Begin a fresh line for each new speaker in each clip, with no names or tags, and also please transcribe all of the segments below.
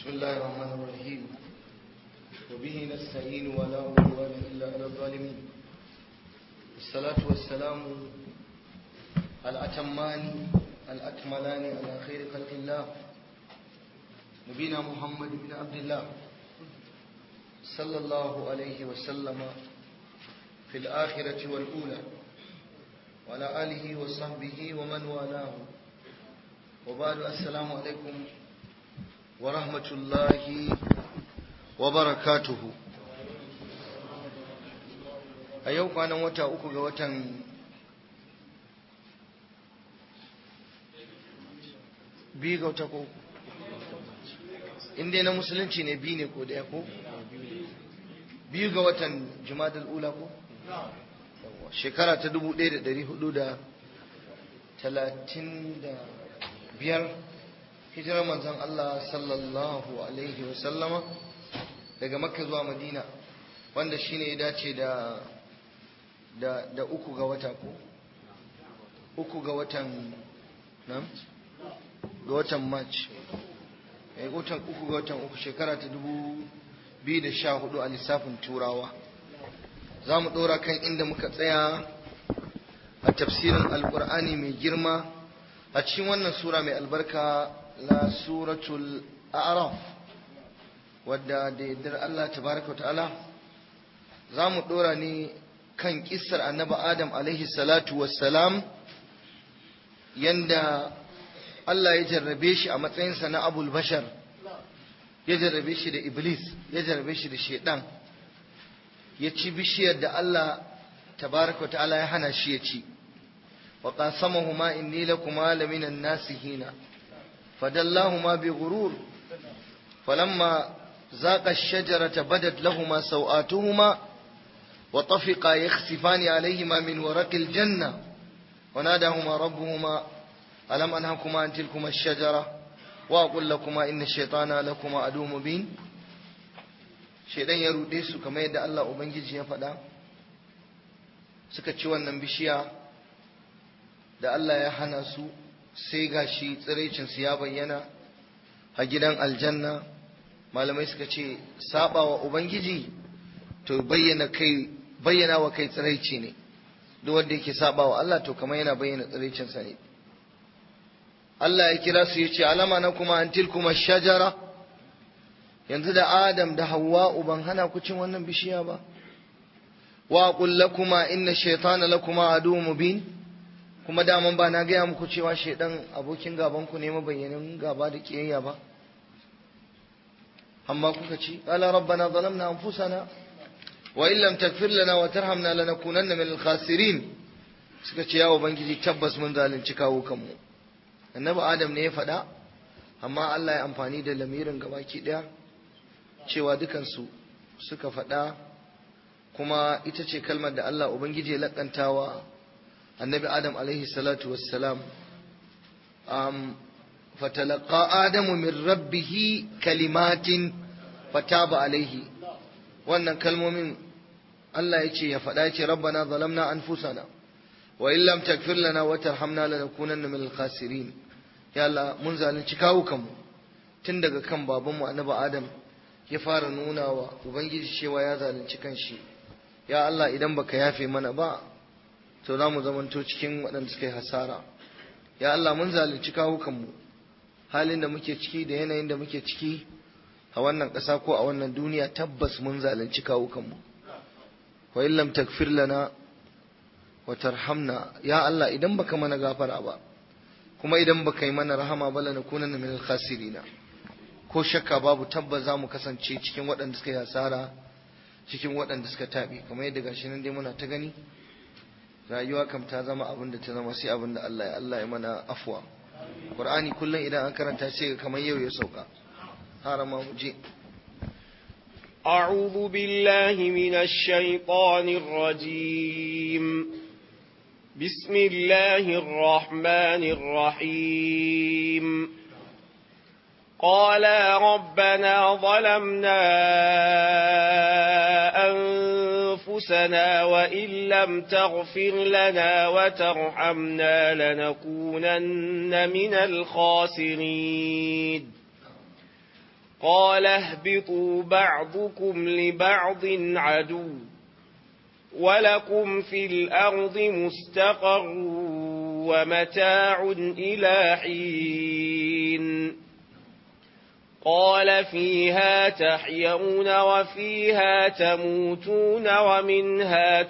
بسم الله الرحمن الرحيم وبه نستعين ولا عدوان إلا على الظالمين الصلاة والسلام الأتمان الأكملان على خير خلق الله نبينا محمد بن عبد الله صلى الله عليه وسلم في الآخرة والأولى وعلى آله وصحبه ومن والاه وبعد السلام عليكم ورحمة الله وبركاته a yau kwanan wata uku ga watan biyu ga wata ko inda na musulunci ne biyu ne ko daya ko biyu ga watan jumadal ula ko shekara ta dubu ɗaya da ɗari hudu da talatin da biyar hijirar manzon Allah sallallahu alaihi wasallama daga makka zuwa madina wanda shine ya dace da da da uku ga wata ko uku ga watan nan ga watan march eh watan uku ga watan uku shekara ta dubu biyu da sha hudu a lissafin turawa za mu ɗora kan inda muka tsaya a tafsirin alkur'ani mai girma a cikin wannan sura mai albarka la suratul a'raf wadda da yardar Allah tabaraka wa ta'ala za mu ɗora ne kan kissar annabi adam alaihi salatu wassalam yanda Allah ya jarrabe shi a matsayinsa na abul bashar ya jarrabe shi da iblis ya jarrabe shi da shaidan ya ci bishiyar da Allah tabaraka wa ta'ala ya hana shi ya ci wa qasamahuma inni lakuma laminan nasihina فدلاهما بغرور فلما ذاق الشجرة بدت لهما سوآتهما وطفقا يخسفان عليهما من ورق الجنة وناداهما ربهما ألم أنهكما عن تلكما الشجرة وأقول لكما إن الشيطان لكما عدو مبين shaidan ya ruɗe su kamar yadda Allah Ubangiji ya faɗa suka ci wannan bishiya da Allah ya hana su sai gashi tsiraicinsu ya bayyana a gidan aljanna malamai suka ce saba wa ubangiji to bayyana kai bayyana wa kai tsiraici ne duk wanda yake saba wa Allah to kamar yana bayyana tsiraicinsa ne Allah ya kira su yace alama na kuma an tilkuma shajara yanzu da Adam da Hawwa ban hana ku cin wannan bishiya ba wa qul lakuma inna shaytana lakuma adu mubin kuma daman ba na gaya muku cewa shaidan abokin gabanku ne mabayyanin gaba da kiyayya ba amma kuka ci qala rabbana zalamna anfusana wa in lam taghfir lana wa tarhamna lanakunanna minal khasirin suka ce ya ubangiji tabbas mun zalunci kawo kanmu annabi adam ne ya faɗa amma Allah ya amfani da lamirin gabaki ɗaya cewa dukansu suka faɗa kuma ita ce kalmar da Allah ubangiji ya lakantawa النبي آدم عليه الصلاة والسلام أم فتلقى آدم من ربه كلمات فتاب عليه wannan kalmomin Allah ya ce ya faɗa ya ce rabbana zalamna anfusana wa in lam takfir lana wa tarhamna lanakunanna minal khasirin ya Allah mun zalunci kawo kanmu tun daga kan babanmu annabi Adam ya fara nuna wa ubangiji cewa ya zalunci kanshi ya Allah idan baka yafe mana ba to za mu zamanto cikin waɗanda suka yi hasara ya Allah mun zalunci kawukanmu halin da muke ciki da yanayin da muke ciki a wannan ƙasa ko a wannan duniya tabbas mun zalunci kawukanmu wa in lam takfir lana wa tarhamna ya Allah idan baka mana gafara ba kuma idan baka yi mana rahama ba lanakunanna minal khasirina ko shakka babu tabbas za mu kasance cikin waɗanda suka yi hasara cikin waɗanda suka taɓe kamar yadda gashi nan dai muna ta gani rayuwa kam ta zama abin da ta zama sai abin da Allah ya Allah ya mana afwa Qur'ani kullum idan an karanta sai kamar yau ya sauka harama mu je
أعوذ بالله من الشيطان الرجيم بسم الله الرحمن الرحيم قالا ربنا ظلمنا أنفسنا وإن لم تغفر لنا وترحمنا لنكونن من الخاسرين قال اهبطوا بعضكم لبعض عدو ولكم في الأرض مستقر ومتاع إلى حين قال فيها تحيون وفيها تموتون ومنها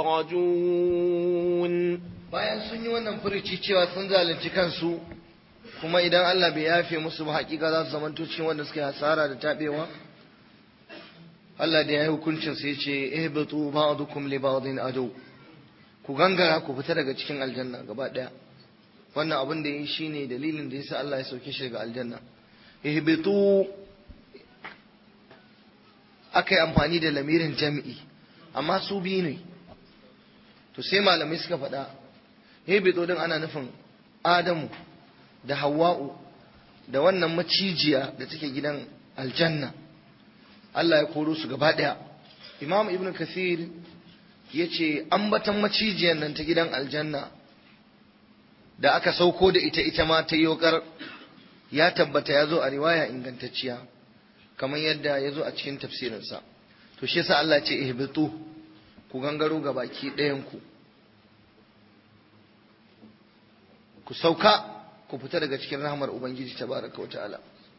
تخرجون
bayan sun yi wannan furici cewa sun zalunci kansu kuma idan Allah bai yafe musu ba hakika za su zamanto cikin wanda suke hasara da tabewa Allah da ya yi hukuncin sai ce ihbitu ba'dukum li ba'din adu ku gangara ku fita daga cikin aljanna gaba daya wannan abin da yi shine dalilin da yasa Allah ya sauke shi daga aljanna ihbitu akai amfani da lamirin jami'i amma su biyu ne to sai malamai suka faɗa ihbitu din ana nufin Adamu da Hawwa'u da wannan macijiya da take gidan aljanna Allah ya koro su gaba ɗaya Imam Ibn Kathir ya ce ambatan macijiyar nan ta gidan aljanna da aka sauko da ita ita ma ta yokar ya tabbata ya zo a riwaya ingantacciya kamar yadda ya zo a cikin tafsirinsa to shi yasa Allah ce ihbitu ku gangaro ga baki ɗayan ku ku sauka ku fita daga cikin rahmar ubangiji tabaraka wa ta'ala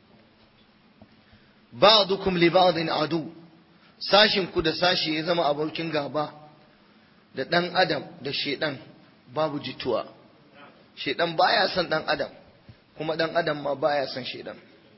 ba'dukum li ba'din adu sashin ku da sashi ya zama abokin gaba da dan adam da shedan babu jituwa shedan baya son dan adam kuma dan adam ma baya son shedan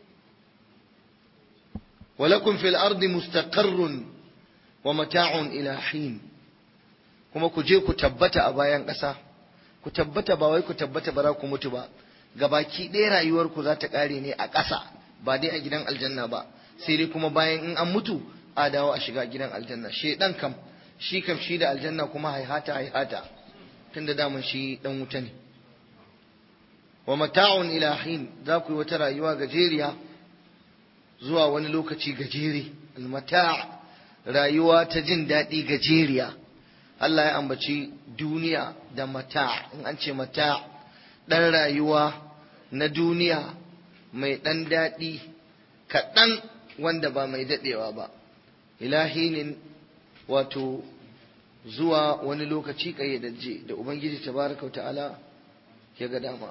walakum fil ardi mustaqarrun wa mata'un ila hin kuma ku je ku tabbata a bayan ƙasa ku tabbata ba wai ku tabbata ba za ku mutu ba gabaki ɗaya rayuwar ku za ta ƙare ne a ƙasa ba dai a gidan aljanna ba sai dai kuma bayan in an mutu a dawo a shiga gidan aljanna shedan kam shi kam shi da aljanna kuma haihata haihata tunda daman shi dan wuta ne wa mata'un ila hin za ku yi wata rayuwa gajeriya zuwa wani lokaci gajere almata' rayuwa ta jin daɗi gajeriya Allah ya ambaci duniya da mata' in an ce mata' ɗan rayuwa na duniya mai ɗan daɗi kaɗan wanda ba mai daɗewa ba ilahinin wato zuwa wani lokaci ƙayyadajje da ubangiji tabaraka ta'ala ya ga dama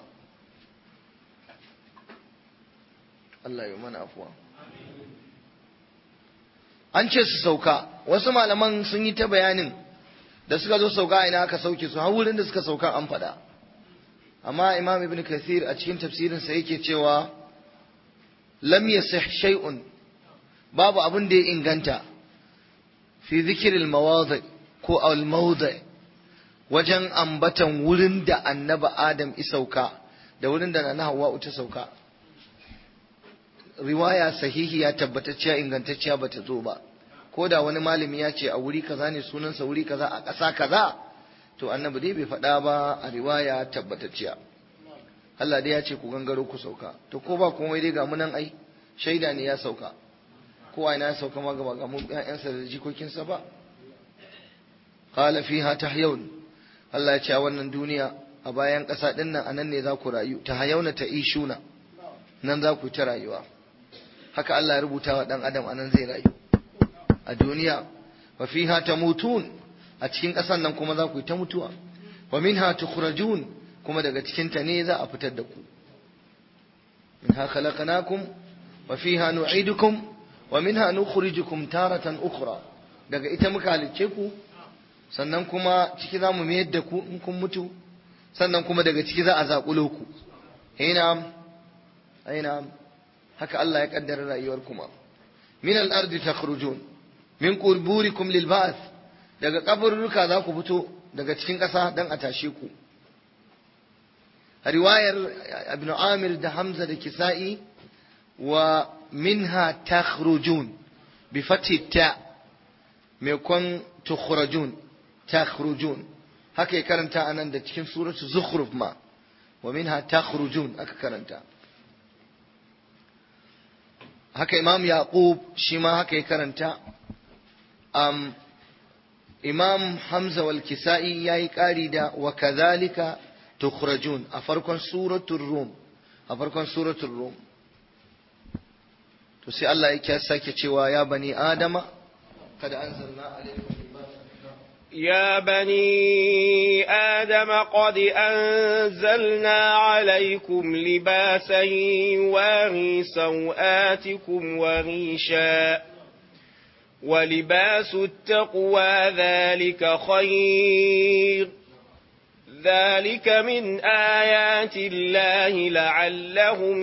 Allah ya mana afuwa an ce su sauka wasu malaman sun yi ta bayanin da suka zo sauka ina aka sauke su har wurin da suka sauka an faɗa amma imam ibn kathir a cikin tafsirinsa yake cewa lam yasih shay'un babu abin da ya inganta fi zikirin mawadi ko al-mawdi wajen ambatan wurin da annaba adam isauka da wurin da na hawa ta sauka riwaya sahihi ya tabbatacciya ingantacciya bata zo ba ko da wani malami ya ce a wuri kaza ne sunansa wuri kaza a ƙasa kaza to annabi dai bai faɗa ba a riwaya tabbatacciya Allah dai ya ce ku gangaro ku sauka to ko ba komai dai ga munan ai shaida ne ya sauka kowa ina ya sauka ma gaba ga mu ƴaƴansa da jikokinsa ba qala fiha tahyawun Allah ya ce a wannan duniya a bayan ƙasa ɗin nan anan ne za ku rayu tahayawna ta ishuna nan za ku ta rayuwa haka Allah ya rubuta wa ɗan adam anan zai rayu a duniya wa fiha tamutun a cikin ƙasan nan kuma za ku ta mutuwa wa minha tukhrajun kuma daga cikin ta ne za a fitar da ku minha khalaqnakum wa fiha nu'idukum wa minha nukhrijukum taratan ukhra daga ita muka halicce ku sannan kuma ciki za mu mayar da ku in kun mutu sannan kuma daga ciki za a zaƙulo ku ina aina haka Allah ya kaddara rayuwar kuma min al-ardi takhrujun min qurburikum lil ba'th daga kaburruka za ku fito daga cikin ƙasa dan a tashe ku riwayar ibn Amir da Hamza da Kisa'i wa minha takhrujun bi fathi ta maimakon tukhrajun takhrujun haka ya karanta anan da cikin suratu zukhruf ma wa minha takhrujun aka karanta haka imam yaqub shi ma haka ya karanta um, imam hamza wal kisa'i yayi kari da wa kadhalika tukhrajun a farkon suratul rum a farkon suratul rum to sai Allah ya sake cewa ya bani adama kada anzalna alaikum
يا بني آدم قد أنزلنا عليكم لباسا يواري سوآتكم وريشا ولباس التقوى ذلك خير ذلك من آيات الله لعلهم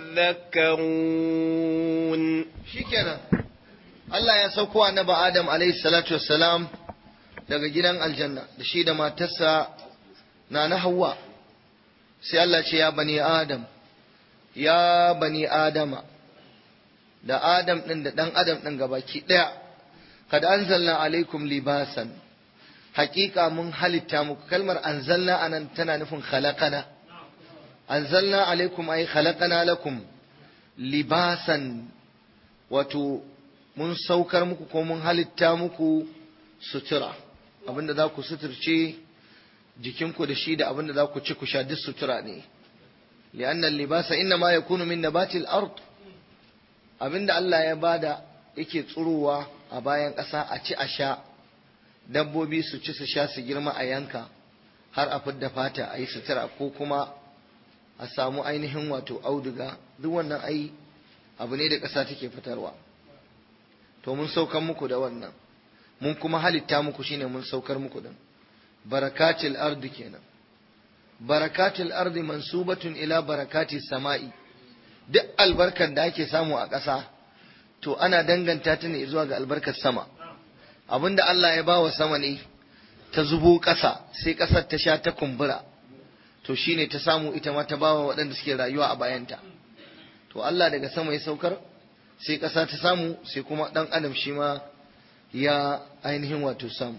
يذكرون
shikenan Allah ya sauko annabi Adam alayhi salatu wassalam daga gidan aljanna da shi da matarsa na na Hawwa sai Allah ce ya bani Adam ya bani Adama da Adam din da dan Adam din gabaki daya kad anzalna alaikum libasan haƙiƙa mun halitta muku kalmar anzalna anan tana nufin khalaqana anzalna alaikum ay khalaqana lakum libasan wato mun saukar muku ko mun halitta muku sutura abinda za ku suturce jikinku da shi da abinda za ku ci ku sha duk sutura ne li'anna libasa inna ma yakunu min nabatil ard abinda Allah ya bada yake tsurowa a bayan ƙasa a ci a sha dabbobi su ci su sha su girma a yanka har a fidda fata a yi sutura ko kuma a samu ainihin wato auduga duk wannan ai abu ne da ƙasa take fitarwa to mun saukar muku da wannan mun kuma halitta muku shine mun saukar muku din barakatil ardi kenan barakatil ardi mansubatun ila barakati sama'i duk albarkar da ake samu a ƙasa to ana danganta ta ne zuwa ga albarkar sama abinda Allah ya bawa sama ne ta zubo ƙasa sai ƙasar ta sha ta kumbura to shine ta samu ita ma ta bawa waɗanda suke rayuwa a bayanta to Allah daga sama ya saukar sai ƙasa ta samu sai kuma ɗan adam shi ma ya ainihin wato samu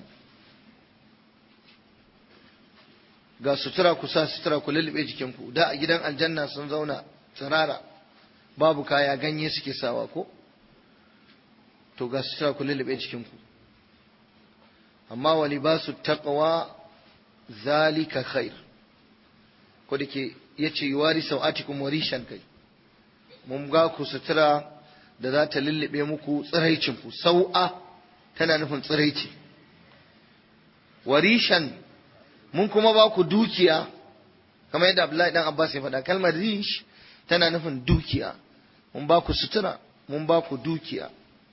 ga sutura ku sa sutura ku lullube jikinku da a gidan aljanna sun zauna tsirara babu kaya ganye suke sawa ko to ga sutura ku lullube jikinku amma wa libasu taqwa zalika khair ko da ke yace yuwari sau'atikum warishan kai mun ga ku sutura da za ta lullube muku tsiraicinku sau'a tana nufin tsiraici warishan mun kuma ba ku dukiya kamar yadda Abdullahi dan Abbas ya faɗa kalmar rish tana nufin dukiya mun ba ku sutura mun ba ku dukiya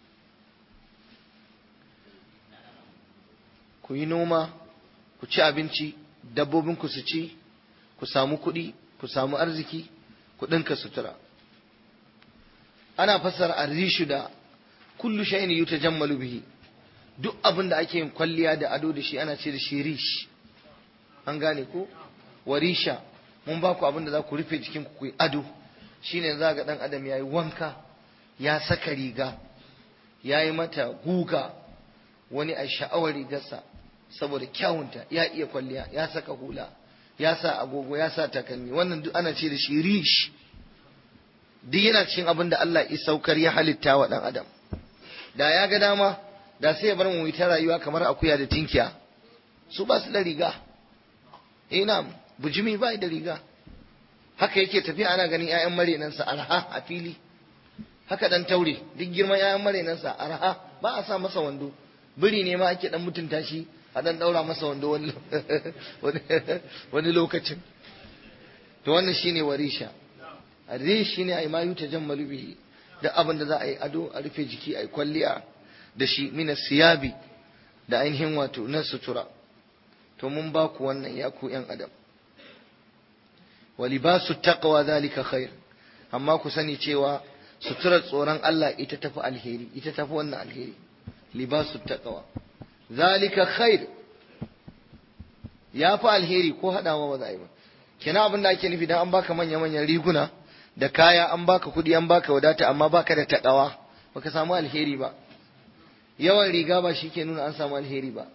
ku yi noma ku ci abinci dabbobinku su ci ku samu kuɗi ku samu arziki ku ɗinka sutura ana fassara arrishu da kullu shay'in yutajammalu bihi duk abin da ake yin kwalliya da ado da shi ana ce da shi rish an gane ko warisha mun ba ku abin da za ku rufe jikin ku yi ado shine za ga dan adam yayi wanka ya saka riga yayi mata guga wani a sha'awar rigarsa saboda kyawunta ya iya kwalliya ya saka hula ya sa agogo ya sa takalmi wannan duk ana ce da shi rish duk yana cikin abin da Allah ya saukar ya halitta wa dan adam da ya ga dama da sai ya bar mu ta rayuwa kamar akuya da tinkiya su ba su da riga ina bujimi ba da riga haka yake tafiya ana ganin ƴaƴan marenansa arha a fili haka dan taure duk girman ƴaƴan marenansa arha ba a sa masa wando biri ne ma ake dan mutunta shi a dan daura masa wando wani wani lokacin to wannan shine warisha arish shine ai mayu tajammalu bihi da abin da za a yi ado a rufe jiki a yi kwalliya da shi mina siyabi da ainihin wato na sutura to mun ba ku wannan ya ku yan adam wa libasu taqwa zalika khair amma ku sani cewa suturar tsoron Allah ita tafi alheri ita tafi wannan alheri libasu taqwa zalika khair ya fi alheri ko hadawa ba za a yi ba kina abin da ake nufi dan an baka manya manyan riguna da kaya an baka kuɗi an baka wadata amma baka da takawa baka samu alheri ba yawan riga ba shi ke nuna an samu alheri ba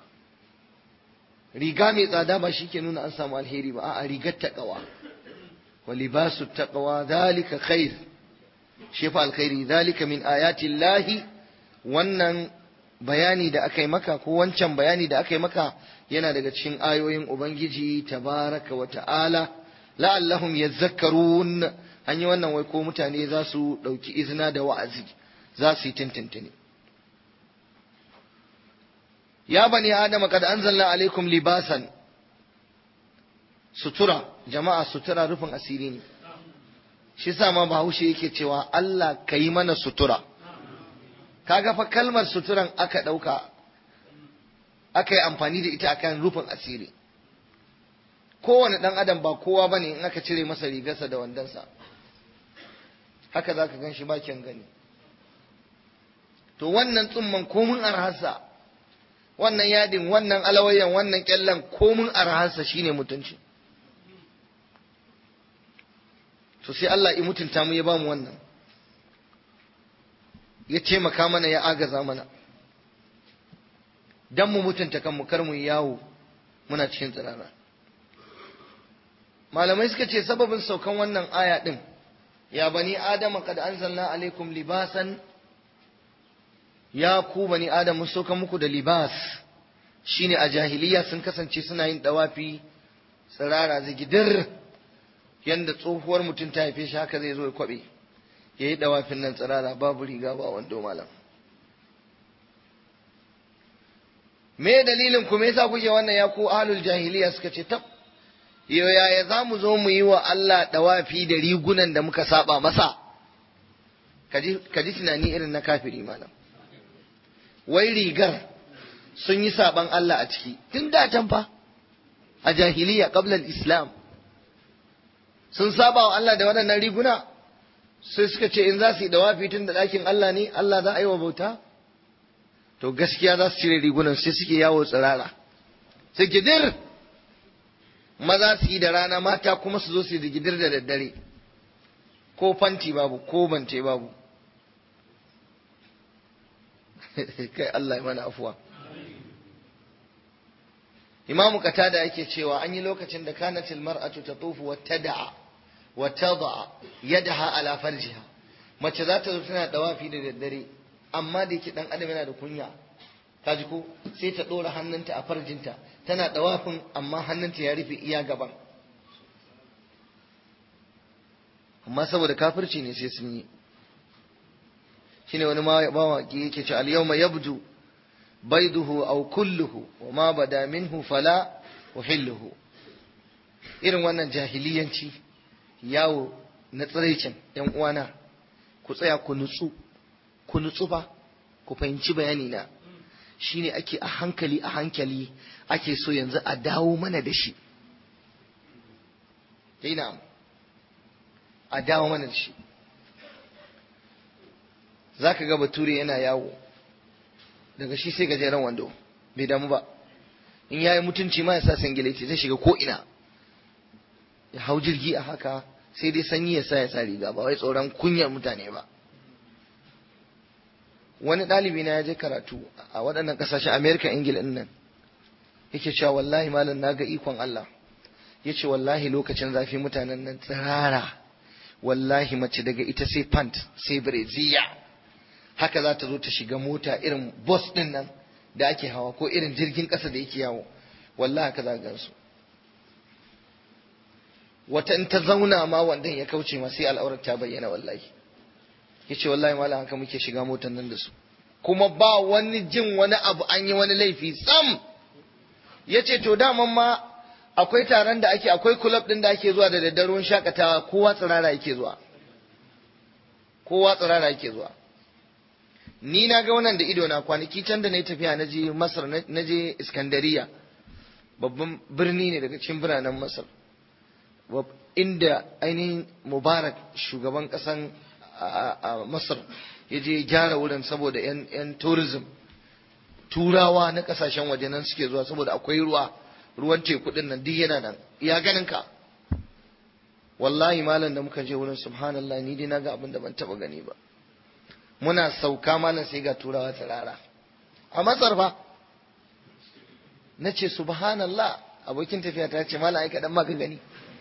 riga mai tsada ba shi ke nuna an samu alheri ba a rigar taqwa wa libasu taqwa zalika khair shi fa alkhairi zalika min ayati llahi wannan bayani da aka yi maka ko wancan bayani da aka yi maka yana daga cikin ayoyin ubangiji tabaraka wa ta'ala la'allahum yadhakkarun an yi wannan wai ko mutane za su ɗauki izina da wa'azi za su yi tintintini ya bani adama kad anzalna alaikum libasan sutura jama'a sutura rufin asiri ne shi sa ma bahaushe yake cewa Allah ka yi mana sutura kaga fa kalmar suturan aka ɗauka aka yi amfani da ita akan rufin asiri kowane ɗan adam ba kowa bane in aka cire masa rigarsa da wandonsa haka za ka gan shi bakin gani to wannan tsumman komin arhasa wannan yadin wannan alawayan wannan kyallan komin arhasa shine mutunci to sai Allah ya mutunta mu ya bamu wannan ya taimaka mana ya agaza mana dan mu mutunta kanmu kar mu yawo muna cikin tsirara malamai suka ce sababin saukan wannan aya din ya bani adama kad anzalna alaikum libasan ya ku bani adam mun sauka muku da libas shine a jahiliya sun kasance suna yin dawafi tsirara zigidir yanda tsohuwar mutum ta haife shi haka zai zo ya kwabe ya yi dawafin nan tsirara babu riga ba wando malam me dalilin ku me yasa kuke wannan ya ku ahlul jahiliya suka ce tab yo yaya za mu zo mu yi wa Allah dawafi da rigunan da muka saba masa ka ji tunani irin na kafiri malam wai rigar sun yi saban Allah a ciki tun da can fa a jahiliya qabla islam sun saba wa Allah da waɗannan riguna sai suka ce in za su yi dawafi tun da ɗakin Allah ne Allah za a yi wa bauta to gaskiya za su cire rigunan sai suke yawo tsirara sai gidir maza su yi da rana mata kuma su zo su yi da gidir da daddare ko fanti babu ko bante babu kai Allah ya mana afuwa imamu katada yake cewa an yi lokacin da kanatil mar'atu tatufu wa tad'a wa tad'a yadaha ala farjiha mace za ta zo tana dawafi da daddare amma da yake dan adam yana da kunya kaji ko sai ta dora hannunta a farjinta tana dawafin amma hannunta ya rufe iya gaban amma saboda kafirci ne sai sun yi shine wani mawaki yake ce al-yawma yabdu baiduhu aw kulluhu wa ma bada minhu fala uhilluhu irin wannan jahiliyanci yawo na tsiraicin yan uwana ku tsaya ku nutsu ku nutsu ba ku fahimci bayani na shine ake a hankali a hankali ake so yanzu a dawo mana da shi dai na'am a dawo mana da shi za ka ga bature yana yawo daga shi sai gajeren wando bai damu ba in ya yi mutunci ma ya sa singileti zai shiga ko ina ya hau jirgi a haka sai dai sanyi ya sa ya sa riga ba wai tsoron kunyar mutane ba wani ɗalibi na ya je karatu a waɗannan ƙasashen amerika ingila nan yake cewa wallahi malam na ga ikon allah ya ce wallahi lokacin zafi mutanen nan tsirara wallahi mace daga ita sai pant sai breziya haka za ta zo ta shiga mota irin bus din nan da ake hawa ko irin jirgin ƙasa da yake yawo wallahi haka za gansu wata in ta zauna ma wandan ya kauce ma sai al'aurar ta bayyana wallahi yace wallahi malam haka muke shiga motan nan da su kuma ba wani jin wani abu an yi wani laifi sam yace to daman ma akwai taron da ake akwai club din da ake zuwa da daddarun shakatawa kowa tsirara yake zuwa kowa tsirara yake zuwa ni na ga wannan da ido na kwanaki can da na yi tafiya na je masar na je iskandariya babban birni ne daga cikin biranen masar inda ainihin mubarak shugaban kasan a masar ya je gyara wurin saboda yan tourism turawa na kasashen waje nan suke zuwa saboda akwai ruwa ruwan teku din nan duk yana nan ya ganin ka wallahi malam da muka je wurin subhanallah ni dai naga abin da ban taba gani ba muna sauka malam sai ga turawa tsirara a masar fa na ce subhanallah abokin tafiya ta ce malam ai kaɗan ma ka gani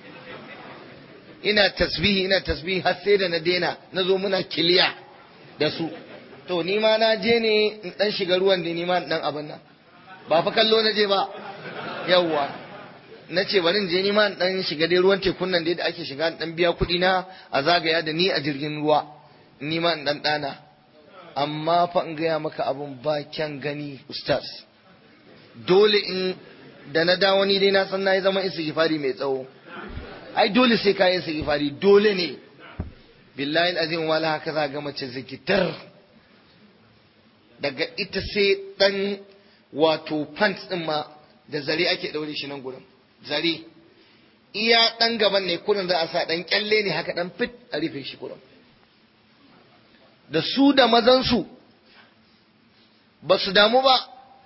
ina tasbihi ina tasbihi har sai da na daina na zo muna kiliya da su to ni ma na je ne in dan shiga ruwan da ni ma dan abin nan ba fa kallo na je ba yawwa na ce bari in je ni ma in dan shiga dai ruwan tekun nan dai da ake shiga in dan biya kuɗi na a zagaya da ni a jirgin ruwa ni ma in dan dana amma fa in gaya maka abun ba kyan gani ustaz dole in da na dawo ni dai na san na yi zama istighfari mai tsawo ai dole sai ka yi istighfari dole ne billahi azim wala haka za ga mace zikitar daga ita sai dan wato pants din ma da zare ake daure shi nan gurin zare iya dan gaban ne kurin za a sa dan kyalle ne haka dan fit a rufe shi kurin da su da mazansu ba su damu ba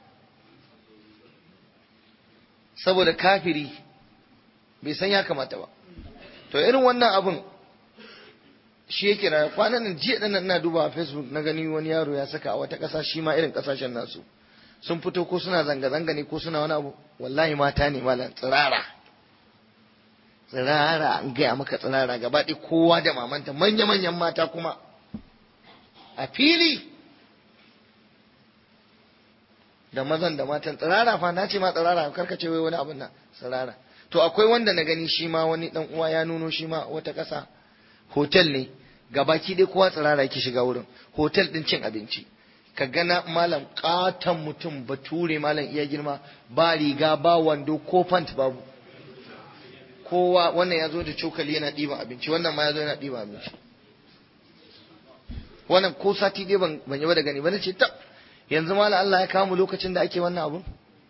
saboda kafiri bai san ya kamata ba to irin wannan abun shi yake na kwanan nan jiya dan ina duba a facebook na gani wani yaro ya saka a wata ƙasa shi ma irin ƙasashen nasu sun fito ko suna zanga-zanga ne ko suna wani abu wallahi mata ne malam tsirara tsirara an gaya maka tsirara gaba ɗaya kowa da mamanta manya-manyan mata kuma a fili da mazan da matan tsirara fa na ce ma tsirara karkace wai wani abin nan tsirara to akwai wanda na gani shi ma wani dan uwa ya nuno shi ma wata ƙasa hotel ne gabaki dai kowa tsirara yake shiga wurin hotel din cin abinci ka gana malam katon mutum bature malam iya girma ba riga ba wando ko fant babu kowa wannan ya zo da cokali yana ɗiban abinci wannan ma ya zo yana ɗiban abinci wannan ko sati dai ban ban yi ba da gani ba na ce tab yanzu malam Allah ya kawo mu lokacin da ake wannan abun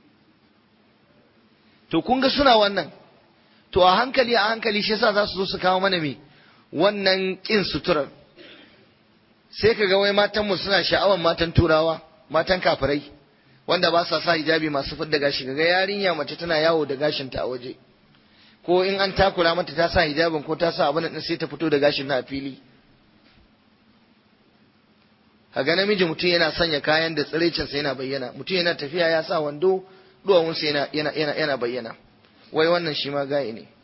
to kun ga suna wannan to a hankali a hankali shi yasa za su zo su kawo mana me wannan kin suturar sai ka ga wai matan mu suna sha'awan matan turawa matan kafirai wanda ba sa sa hijabi masu fidda gashi ga yarinya mace tana yawo da gashinta a waje ko in an takura mata ta sa hijabin ko ta sa abin din sai ta fito da gashin na a fili kaga namiji mutum yana sanya kayan da tsirecinsa yana bayyana mutum yana tafiya ya sa wando duwawunsa yana yana yana yana bayyana wai wannan shi ma gaye ne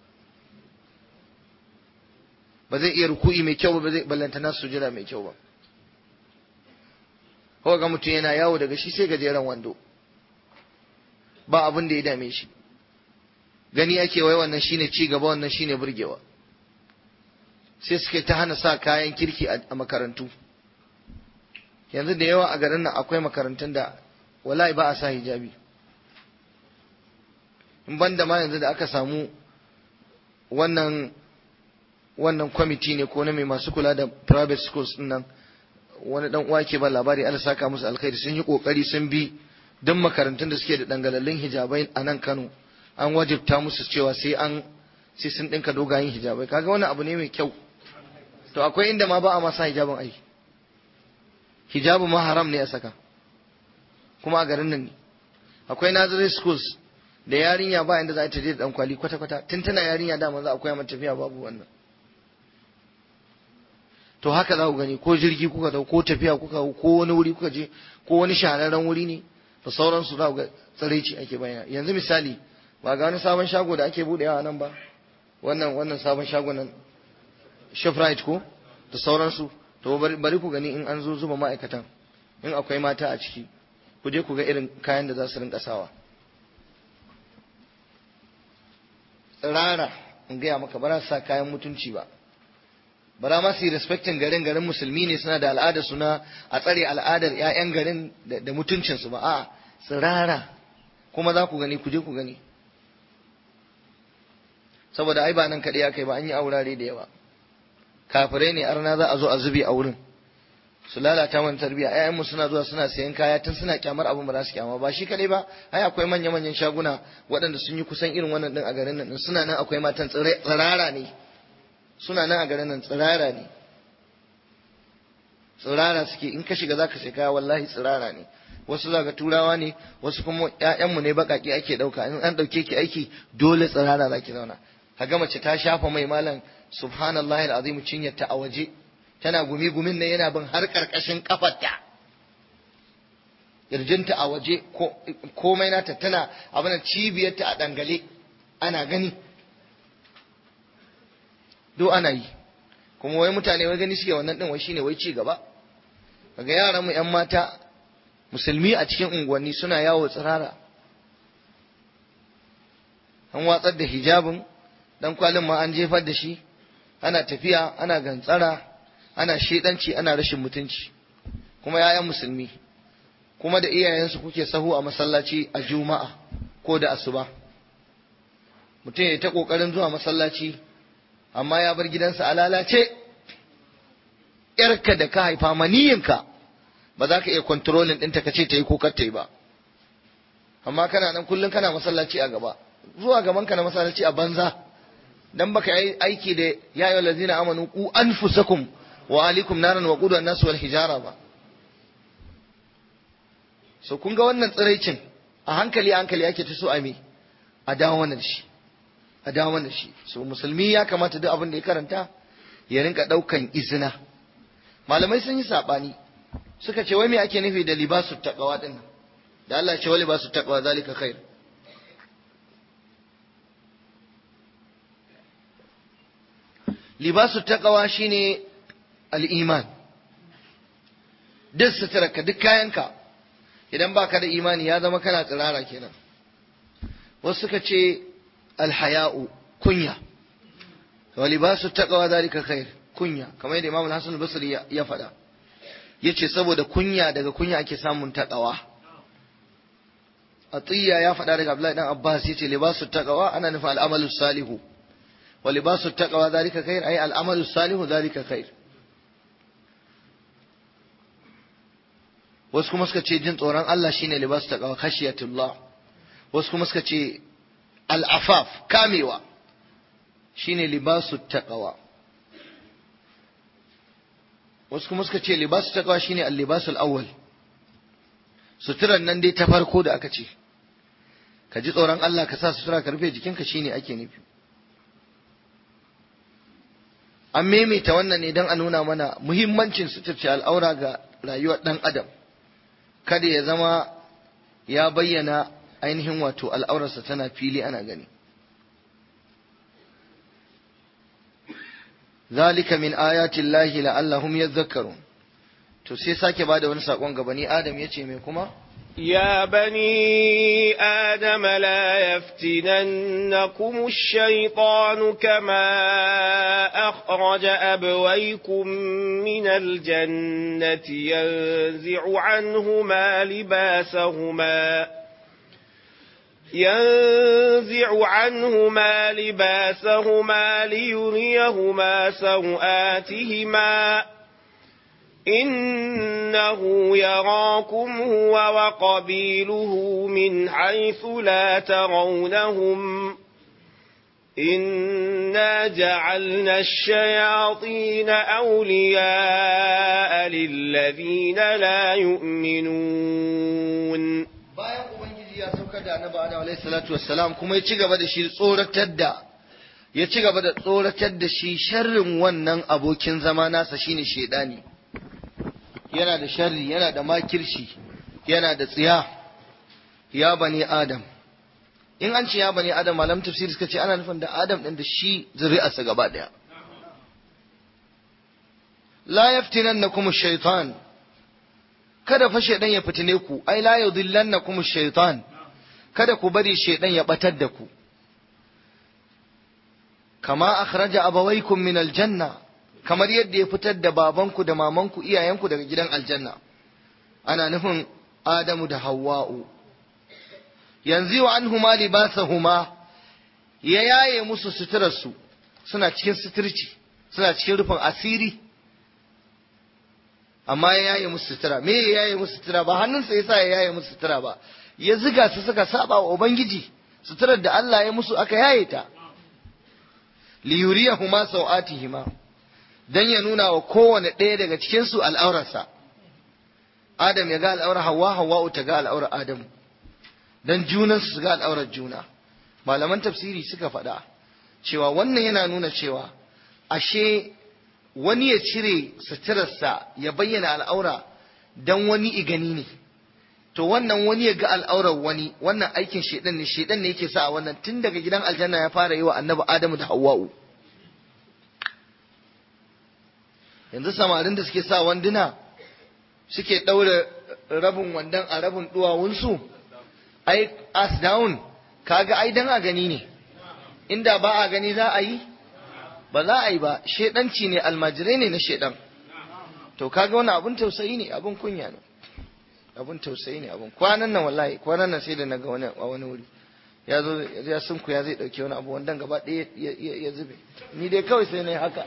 ba zai iya ruku'i mai kyau ba ba zai ballantana sujira mai kyau ba ko ga mutum yana yawo daga shi sai gajeren wando ba abin da ya dame shi gani ake wai wannan shine ci gaba wannan shine burgewa sai suke ta hana sa kayan kirki a makarantu yanzu da yawa a garin nan akwai makarantun da wallahi ba a sa hijabi in banda ma yanzu da aka samu wannan wannan kwamiti ne ko na mai masu kula da private schools din nan wani dan uwa ke ba labari Allah saka musu alkhairi sun yi kokari sun bi duk makarantun da suke da dangalallin hijabai a nan Kano an wajibta musu cewa sai an sai sun dinka dogayen hijabai kaga wannan abu ne mai kyau to akwai inda ma ba a masa hijabin ai hijabu ma haram ne a saka kuma a garin nan ne akwai nursery schools da yarinya ba inda za ta je da dan kwali kwata kwata tun tana yarinya da za a koya mata tafiya babu wannan to haka za ku gani ko jirgi kuka dau ko tafiya kuka ko wani wuri kuka je ko wani shahararren wuri ne da sauransu za ku ga tsaraici ake bayyana yanzu misali ba ga wani sabon shago da ake budewa a nan ba wannan wannan sabon shago nan Shoprite ko da sauransu to bari ku gani in an zo zuba ma'aikatan in akwai mata a ciki ku je ku ga irin kayan da za su rinka sawa tsirara in gaya maka ba sa kayan mutunci ba bara ma su yi respectin garin garin musulmi ne suna da al'adar suna a tsare al'adar 'ya'yan garin da mutuncinsu ba a tsirara kuma za ku gani ku je ku gani saboda ai ba nan kaɗai aka yi ba an yi aurare da yawa kafirai ne arna za a zo a zubi a wurin su lalata mana tarbiya ƴaƴanmu suna zuwa suna sayan kaya tun suna kyamar abin ba za su kyama ba shi kadai ba ai akwai manya manyan shaguna waɗanda sun yi kusan irin wannan din a garin nan suna nan akwai matan tsirara ne suna nan a garin nan tsirara ne tsirara suke in ka shiga zaka sai kaya wallahi tsirara ne wasu za ga turawa ne wasu kuma ƴaƴanmu ne baƙaƙe ake ɗauka in an ɗauke ki aiki dole tsirara za ki zauna kaga mace ta shafa mai malam subhanallahi alazim cinyarta a waje tana gumi gumin nan yana bin har karkashin kafarta kirjinta a waje komai nata tana abin cibiyarta a dangale ana gani do ana yi kuma wai mutane wai gani suke wannan din wai shine wai ci gaba kaga yaran mu yan mata musulmi a cikin unguwanni suna yawo tsirara an watsar da hijabin dan kwalin ma an jefar da shi ana tafiya ana gantsara ana shedanci ana rashin mutunci kuma yayan musulmi kuma da iyayensu kuke sahu a masallaci a juma'a ko da asuba mutum ya ta kokarin zuwa masallaci amma ya bar gidansa a lalace yarka da ka haifa maniyinka ba za ka iya kontrolin ɗinta ka ce ta yi ko kar ta yi ba amma kana nan kullum kana masallaci a gaba zuwa gaban ka na masallaci a banza dan baka yi aiki da ya ayyuhal ladzina amanu qu anfusakum wa alikum naran wa qudha an-nas wal hijara ba so kun ga wannan tsiraicin a hankali hankali ake ta so a me a dawo wannan shi a dawo wannan shi so musulmi ya kamata duk abin da ya karanta ya rinka daukan izina malamai sun yi sabani suka ce wai me ake nufi da libasu taqwa din nan da Allah ya ce wali basu taqwa zalika khair libasu taqwa shine al-iman duk suturarka duk kayanka idan baka da imani ya zama kana tsirara kenan wasu suka ce alhaya'u kunya wa libasu taqwa zalika khair kunya kamar yadda Imam Hassan al-Basri ya faɗa yace saboda kunya daga kunya ake samun taqwa Atiyya ya faɗa daga Abdullahi dan Abbas yace libasu taqwa ana nufin al-amalu salihu wa libasu taqwa zalika khair ay al-amalu salihu zalika khair wasu kuma suka ce jin tsoron Allah shine libasu taqwa khashiyatullah wasu kuma suka ce al'afaf kamewa shine libasu taqwa wasu kuma suka ce libasu taqwa shine al-libasul awwal suturan nan dai ta farko da aka ce ka ji tsoron Allah ka sa sutura ka rufe jikinka shine ake nufi an maimaita wannan ne don a nuna mana muhimmancin suturce al'aura ga rayuwar ɗan adam kada ya zama ya bayyana ainihin wato al'aurarsa tana fili ana gani zalika min ayatin lahi la'allahum yadhakkarun to sai sake bada wani sakon gabani adam yace mai kuma
يا بني آدم لا يفتننكم الشيطان كما أخرج أبويكم من الجنة ينزع عنهما لباسهما ينزع عنهما لباسهما ليريهما سوآتهما إنه يراكم هو وقبيله من حيث لا ترونهم إنا جعلنا الشياطين أولياء للذين لا يؤمنون
bayan ubangiji ya saukar da annabi adam alaihi salatu wassalam kuma ya ci gaba da shi tsoratar da ya ci gaba da tsoratar da shi sharrin wannan abokin zama nasa shine shedani yana da sharri yana da makirshi yana da tsiya ya bani adam in an ce ya bani adam malam tafsiri suka ce ana nufin da adam din da shi zuri'arsa gaba daya la yaftinannakum ash-shaytan kada fa shaydan ya fitine ku ai la yudillannakum ash-shaytan kada ku bari shaydan ya batar da ku kama akhraja abawaykum min al-janna kamar yadda ya fitar da babanku da mamanku iyayenku daga gidan aljanna ana nufin adamu da hawwa'u yanzu wa anhuma libasahuma ya yaye musu suturarsu suna cikin suturci suna cikin rufin asiri amma ya yaye musu sutura me ya yaye musu sutura ba hannunsa yasa ya yaye musu sutura ba ya ziga su suka saba wa ubangiji suturar da Allah ya musu aka yaye ta liyuriyahuma sau'atihima dan ya nuna wa kowane ɗaya daga cikinsu al'aurarsa. Adam ya ga al'aurar Hawwa, Hawwa'u ta ga al'aurar Adamu, don junansu su ga al'aurar juna. Malaman tafsiri suka faɗa cewa wannan yana nuna cewa ashe wani ya cire suturarsa ya bayyana al'aura don wani igani ne. To wannan wani ya ga al'aurar wani, wannan aikin shaidan ne, shaidan ne yake sa a wannan tun daga gidan aljanna ya fara yi wa annabi Adamu da Hawwa'u. yanzu samarin da suke sa wanduna suke ɗaure rabin wandan a rabin duwawunsu ai as down kaga ai dan a gani ne inda ba a gani za a yi ba za a yi ba shedanci ne almajirai ne na shedan to kaga wani abun tausayi ne abun kunya ne abun tausayi ne abun kwanan nan wallahi kwanan nan sai da naga wani a wani wuri ya zo ya sunku ya zai dauke wani abu wandan gaba ɗaya ya zube ni dai kawai sai na yi haka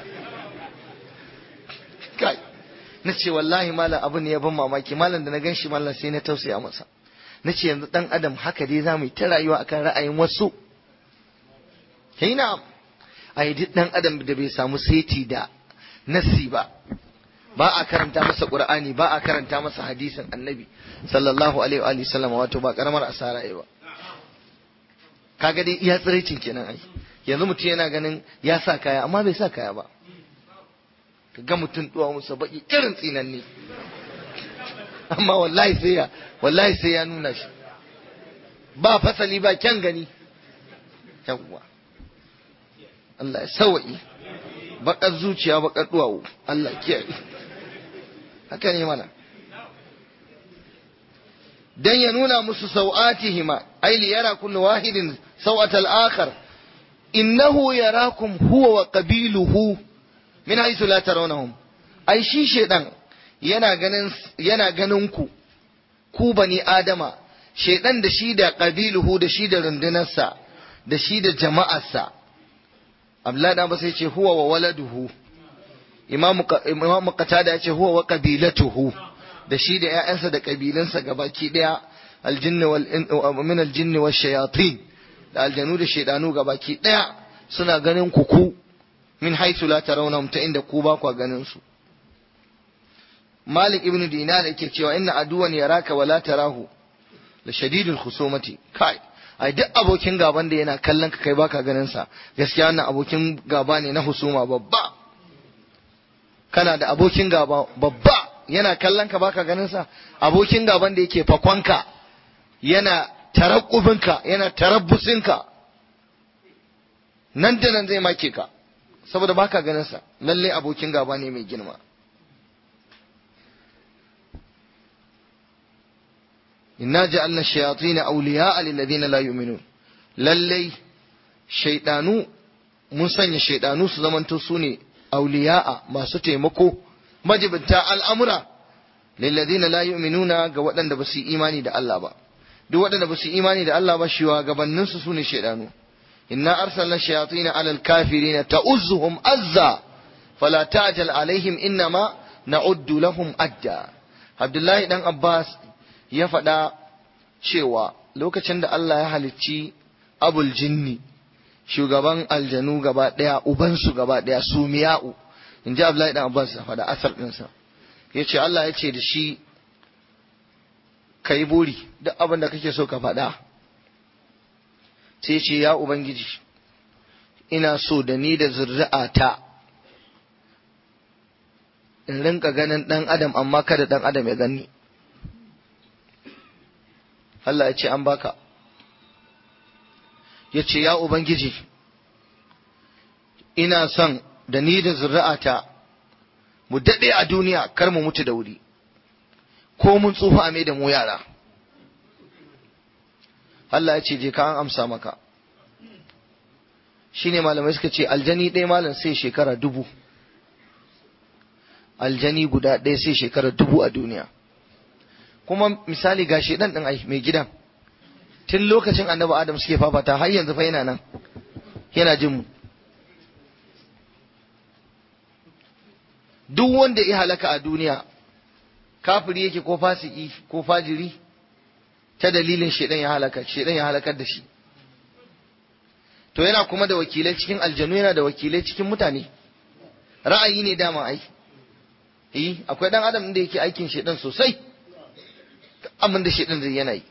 kai na ce wallahi malam abu ne ya ban mamaki malam da na gan shi malam sai na tausaya masa na ce yanzu dan adam haka dai za mu yi ta rayuwa akan ra'ayin wasu kai na a yi duk dan adam da bai samu seti da nassi ba ba a karanta masa qur'ani ba a karanta masa hadisin annabi sallallahu alaihi wa sallam wato ba karamar asara ba kaga dai iya tsiraicin kenan ai yanzu mutum yana ganin ya sa kaya amma bai sa kaya ba ka ga mutum duwa musa baki irin tsinanne amma wallahi sai ya wallahi sai ya nuna shi ba fasali ba kyan gani yawwa Allah ya sawa'i bakar zuciya bakar duwawu Allah kiyaye haka ne mana dan ya nuna musu sau'atihima ai li yara kullu wahidin sau'at al-akhar innahu yarakum huwa wa qabiluhu min haythu la tarawnahum ai shi shedan yana ganin yana ganin ku ku bani adama shedan da shi da qabiluhu da shi da rundunarsa da shi da jama'arsa Abdullahi dan ba sai ce huwa wa waladuhu Imam Imam Qatada ya ce huwa wa qabilatuhu da shi da ƴaƴansa da kabilansa gabaki daya aljinni wal min aljinni wash shayatin da aljanu da shaydanu gabaki daya suna ganin ku ku min haythu la tarawnahum ta inda ku ba ku ganin su Malik ibn Dinar yake cewa inna aduwan yaraka wala tarahu la shadidul khusumati kai ai duk abokin gaban da yana kallon ka kai baka ganin sa gaskiya wannan abokin gaba ne na husuma babba kana da abokin gaba babba yana kallon ka baka ganin sa abokin gaban da yake fakonka yana tarakkubinka yana tarabbusinka nan da nan zai make ka saboda baka ganin sa lalle abokin gaba ne mai girma inna ja'alna shayatin awliya'a lil ladina la yu'minun lalle shaydanu mun sanya shaydanu su zamanto su ne awliya'a masu taimako majibinta al'amura lil ladina la yu'minuna ga waɗanda ba su yi imani da Allah ba duk waɗanda ba su yi imani da Allah ba shiwa gabanin su sune shaydanu inna arsalna shayatin 'ala al-kafirin ta'uzzuhum azza fala ta'jal alaihim innama na'uddu lahum adda Abdullahi dan Abbas ya faɗa cewa lokacin da Allah ya halicci abul jinni shugaban aljanu gaba ɗaya ubansu gaba ɗaya su miya'u in ji Abdullahi dan Abbas ya faɗa asar ɗinsa ya ce Allah ya ce da shi ka yi buri duk abin da kake so ka faɗa sai ce ya Ubangiji ina so da ni da zuri'ata in rinka ganin ɗan adam amma kada ɗan adam ya gani Allah ya ce an baka ya ce ya Ubangiji ina son da ni da zuri'ata mu daɗe a duniya kar mu mutu da wuri ko mun tsufa a mai da mu yara Allah ya ce je ka an amsa maka shine malamai suka ce aljani ɗaya malam sai shekara dubu aljani guda ɗaya sai shekara dubu a duniya kuma misali ga shi ɗan ɗin ai mai gidan tun lokacin annabi adam suke fafata har yanzu fa yana nan yana jin mu duk wanda ya halaka a duniya kafiri yake ko fasiki ko fajiri ta dalilin shedan ya halaka shedan ya halakar da shi to yana kuma da wakilai cikin aljanu yana da wakilai cikin mutane ra'ayi ne dama ai eh akwai dan adam da yake aikin shedan sosai abin da shedan zai yana yi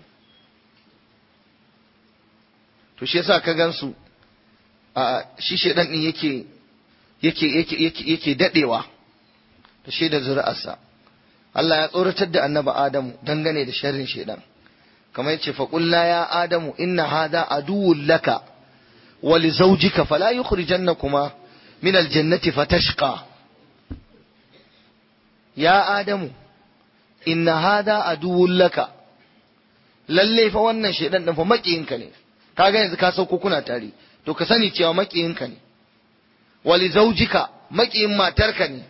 to shi yasa ka gansu a shi shedan din yake yake yake yake yake dadewa da shi da zuri'arsa Allah ya tsoratar da annabi Adamu dangane da sharrin shedan kamar yace fa qul ya adamu inna hadha aduwwun laka wa li zawjika fala yukhrijannakuma min aljannati fatashqa ya adamu inna hadha aduwwun laka lalle fa wannan shedan din fa makiyinka ne kaga yanzu ka sauko kuna tare to ka sani cewa makiyinka ne wali zaujika makiyin matarka ne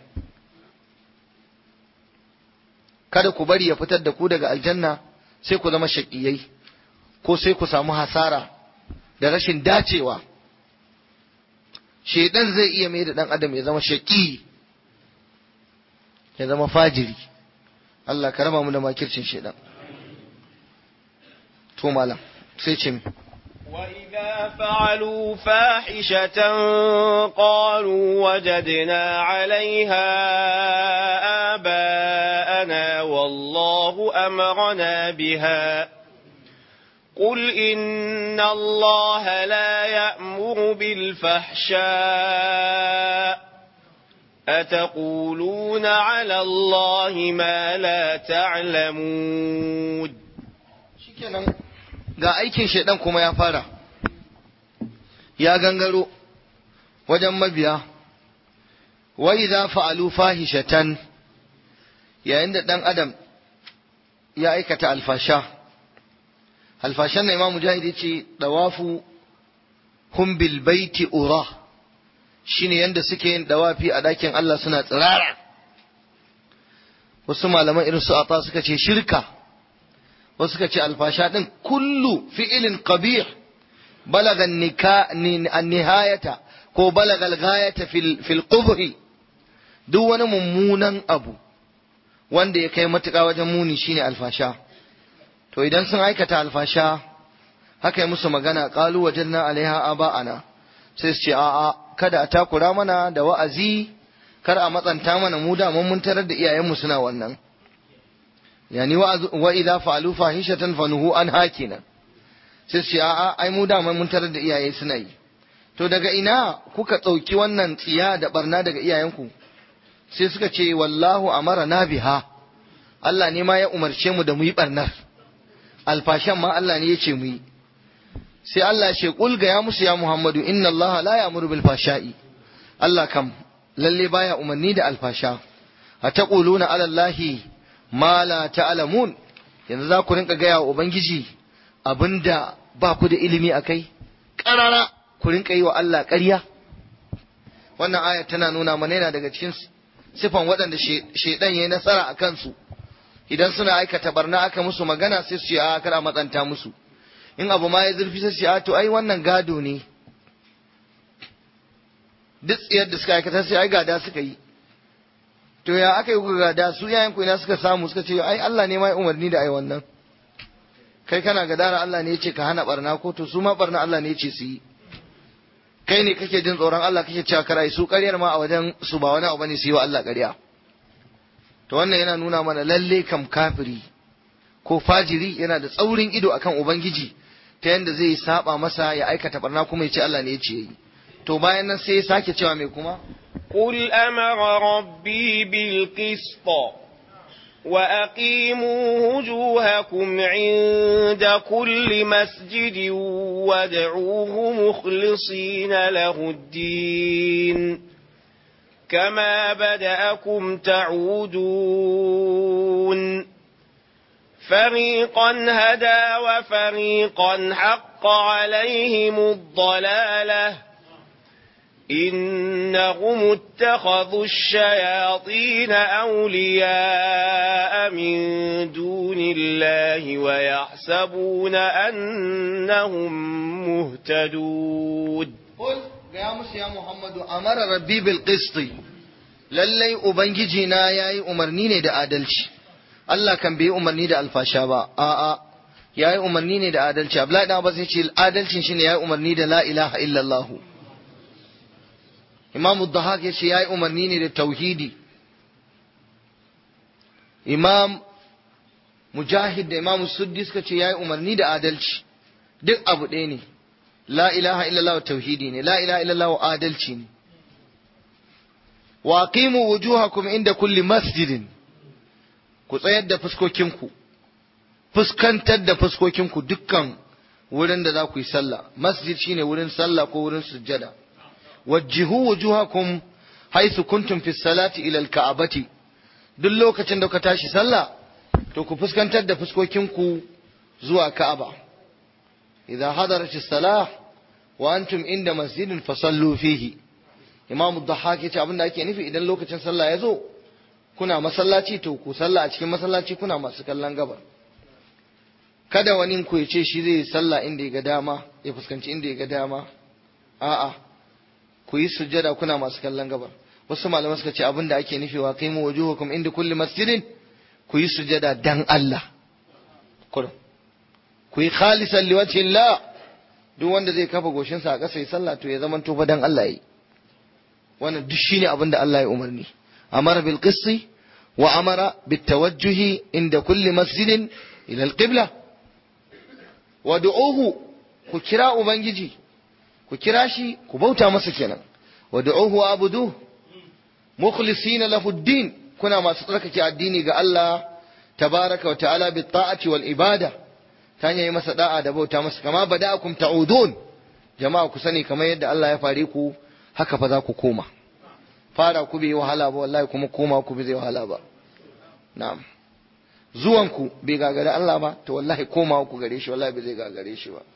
kada ku bari ya fitar da ku daga aljanna sai ku zama shaƙiyai ko sai ku samu hasara da rashin dacewa shaidan zai iya mai da ɗan adam ya zama shaƙi ya zama fajiri Allah ka raba mu da makircin shaidan to malam sai ce mi
وإذا فعلوا فاحشة قالوا وجدنا عليها آباءنا والله أمرنا بها قل إن الله لا يأمر بالفحشاء أتقولون على الله ما لا تعلمون
shikenan ga aikin shaidan kuma ya fara ya gangaro wajen mabiya wa idza fa'alu fahishatan yayin da dan adam ya aikata alfasha alfashan na imam mujahid yace dawafu hum bil baiti ura shine yanda suke yin dawafi a dakin Allah suna tsirara wasu malaman irin su ata suka ce shirka wasu suka ce alfasha din kullu fi'ilin qabih balaga nihayata ko balaga al-ghayata fil qubhi duk wani mummunan abu wanda ya kai matuƙa wajen muni shine alfasha to idan sun aikata alfasha haka yi musu magana qalu wajadna alaiha aba'ana sai su ce a'a kada a takura mana da wa'azi kar a matsanta mana mu da mun tarar da iyayenmu suna wannan yani wa idza fa'alu fahishatan fanuhu an hakina sai su a'a ai mu da mun tarar da iyaye suna yi to daga ina kuka tsauki wannan tsiya da barna daga iyayenku sai suka ce wallahu amara na biha Allah ne ma ya umarce mu da mu yi barnar alfashan ma Allah ne ya ce mu yi sai Allah ce kul ga ya musu ya Muhammadu inna Allah la ya'muru bil fashai Allah kam lalle baya umarni da alfasha ataquluna ala Allahi ma la ta'lamun yanzu za ku rinka gaya wa ubangiji abinda ba ku da ilimi akai karara ku rinka yi wa Allah ƙarya wannan aya tana nuna mana yana daga cikin sifan waɗanda shaidan yayi nasara a kansu idan suna aikata barna aka musu magana sai su ce a kar a matsanta musu in abu ma ya zurfi sai su ce a to ai wannan gado ne duk tsiyar da suka aikata sai ai gada suka yi to ya aka yi kuka gada su yayan ku ina suka samu suka ce ai Allah ne ma ya umarni da ai wannan kai kana gadara Allah ne ya ce ka hana barna ko to su ma barna Allah ne ya ce su yi kai ne kake jin tsoron Allah kake cewa karai su ƙaryar ma a wajen su ba wani abu bane su yi wa Allah ƙarya to wannan yana nuna mana lalle kam kafiri ko fajiri yana da tsaurin ido akan ubangiji ta yanda zai saba masa ya aikata barna kuma ya ce Allah ne ya ce yi to bayan nan sai ya sake cewa mai kuma
قل أمر ربي بالقسط وأقيموا وجوهكم عند كل مسجد وادعوه مخلصين له الدين كما بدأكم تعودون فريقا هدى وفريقا حق عليهم الضلاله إنهم اتخذوا الشياطين أولياء من دون الله ويحسبون أنهم مهتدون
قل يا موسى يا محمد أمر ربي بالقسط lallai ubangiji na yayi umarni ne da adalci Allah kan bai umarni da alfasha ba a'a yayi umarni ne da adalci Abdullahi dan Abbas yace adalcin shine yayi umarni da la ilaha illallah Imam Dahak ya ce ya yi umarni ne da tauhidi. Imam Mujahid da Imam Suddi suka ce ya yi umarni da adalci. Duk abu ɗaya ne. La ilaha illallah tauhidi ne, la ilaha illallah adalci ne. Wa qimu wujuhakum inda kulli masjidin. Ku tsayar da fuskokinku. Fuskantar da fuskokinku dukkan wurin da za ku yi sallah. Masjid shine wurin sallah ko wurin sujjada. wajjihu wujuhakum haythu kuntum fi salati ila al-ka'bati duk lokacin da ka tashi sallah to ku fuskantar da fuskokinku zuwa Ka'aba idza hadarat as-salah wa antum inda masjidin fasallu fihi imam dhahhak yace abinda ake nufi idan lokacin sallah ya zo kuna masallaci to ku sallah a cikin masallaci kuna masu kallon gabar kada wani ku ya ce shi zai sallah inda ya ga dama ya fuskanci inda ya ga dama a'a ku yi sujjada kuna masu kallon gabar wasu malaman suka ce abinda ake nufi wa qimu wujuhakum inda kulli masjidin ku yi sujjada dan Allah kurum ku yi khalisan liwajhi Allah duk wanda zai kafa goshinsa a ƙasa ya sallah to ya zama to fa dan Allah yi wannan duk shine abinda Allah ya umarni amara bil qisti wa amara bit tawajjuhi inda kulli masjidin ila al qibla wad'uhu ku kira ubangiji ku kira shi ku bauta masa kenan wad'uhu wa abuduhu mukhlisina lahu din kuna masu tsarkake addini ga Allah tabaraka wa ta'ala bi ta'ati wal ibada ta hanyar yi masa da'a da bauta masa kama bada'akum ta'udun jama'a ku sani kamar yadda Allah ya fare ku haka fa za ku koma fara ku bai wahala ba wallahi kuma koma ku bai zai wahala ba na'am zuwan ku bai gagare Allah ba to wallahi koma ku gare shi wallahi bai zai gagare shi ba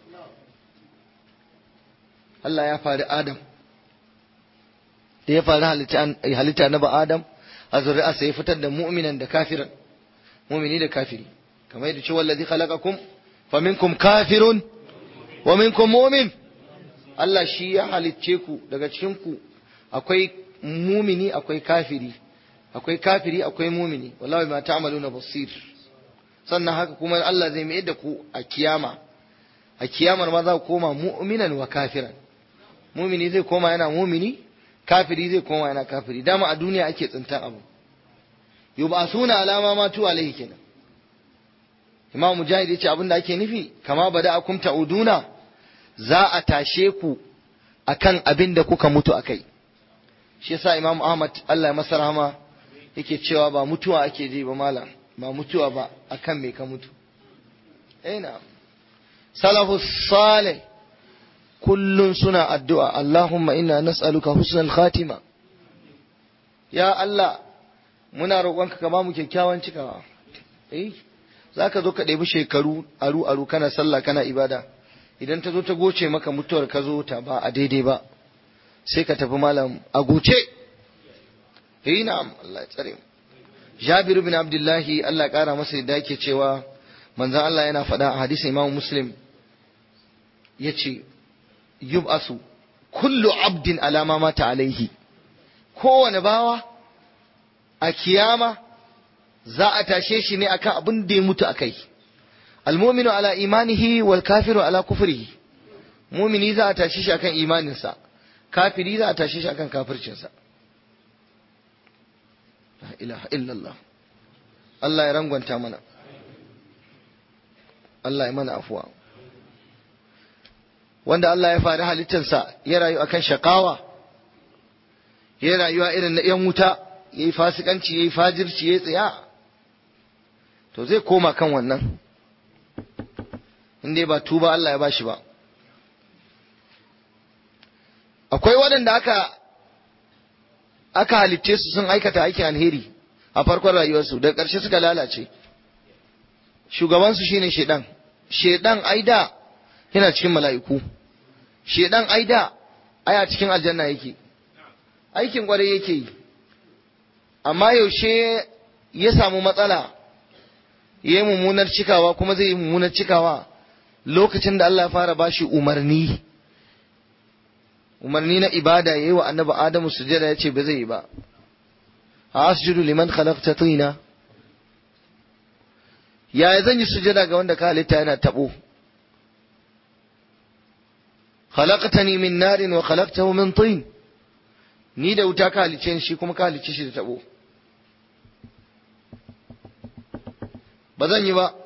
Allah ya fari Adam da ya fari halitta na ba Adam a zuri'a sai ya fitar da mu'minan da kafiran mu'mini da kafiri kamar yadda cewa allazi khalaqakum faminkum kafirun wa minkum mu'min Allah shi ya halicce ku daga cikin ku akwai mumini akwai kafiri akwai kafiri akwai mumini wallahi ma ta'maluna basir sannan haka kuma Allah zai mai da ku a kiyama a kiyamar ma za ku koma mu'minan wa kafiran mumini zai koma yana mumini kafiri zai koma yana kafiri dama a duniya ake tsintan abu yub'asuna alama ma tu alaihi kenan imam mujahid yace abin da ake nufi kama bada akum ta'uduna za a tashe ku akan abin da kuka mutu akai shi yasa imam ahmad Allah ya masa rahama yake cewa ba mutuwa ake ji ba malam ba mutuwa ba akan me ka mutu eh na salafu salih kullun suna addu'a Allahumma inna nas'aluka husnal khatima ya Allah muna roƙonka ka ba mu kyakkyawan cikawa eh zaka zo ka ɗebi shekaru aru aru kana sallah kana ibada idan ta zo ta goce maka mutuwar ka zo ta ba a daidai ba sai ka tafi malam a goce eh na'am Allah ya tsare mu Jabir bin Abdullahi Allah ƙara masa yadda yake cewa manzon Allah yana faɗa a hadisin Imam Muslim yace yub'asu kullu abdin alama mata alaihi kowane bawa a kiyama za a tashe shi ne akan abin da ya mutu akai almominu ala imanihi wal kafiru ala kufrihi mumini za a tashe shi akan imaninsa kafiri za a tashe shi akan kafircinsa la ilaha illallah Allah ya rangwanta mana Allah ya mana afuwa wanda Allah ya fari halittarsa ya rayu akan shakawa ya rayuwa irin na ‘yan wuta ya yi fasikanci ya yi fajirci ya tsaya to zai koma kan wannan inda ba tuba Allah ya bashi ba akwai waɗanda aka aka halitce su sun aikata aikin alheri a farkon rayuwarsu daga ƙarshe suka lalace shugabansu shine shedan shedan aida yana cikin mala'iku shedan aida aya cikin aljanna yake aikin kwarai yake yi amma yaushe ya samu matsala ya yi mummunar cikawa kuma zai yi mummunar cikawa lokacin da Allah ya fara bashi umarni umarni na ibada ya yi wa annabi Adamu sujada ya ce ba zai yi ba a asjudu liman khalaqta tina yaya zan yi sujada ga wanda ka halitta yana tabo khalaqtani min narin wa khalaqtahu min tin ni da wuta ka halice shi kuma ka halice shi da tabo ba zan yi ba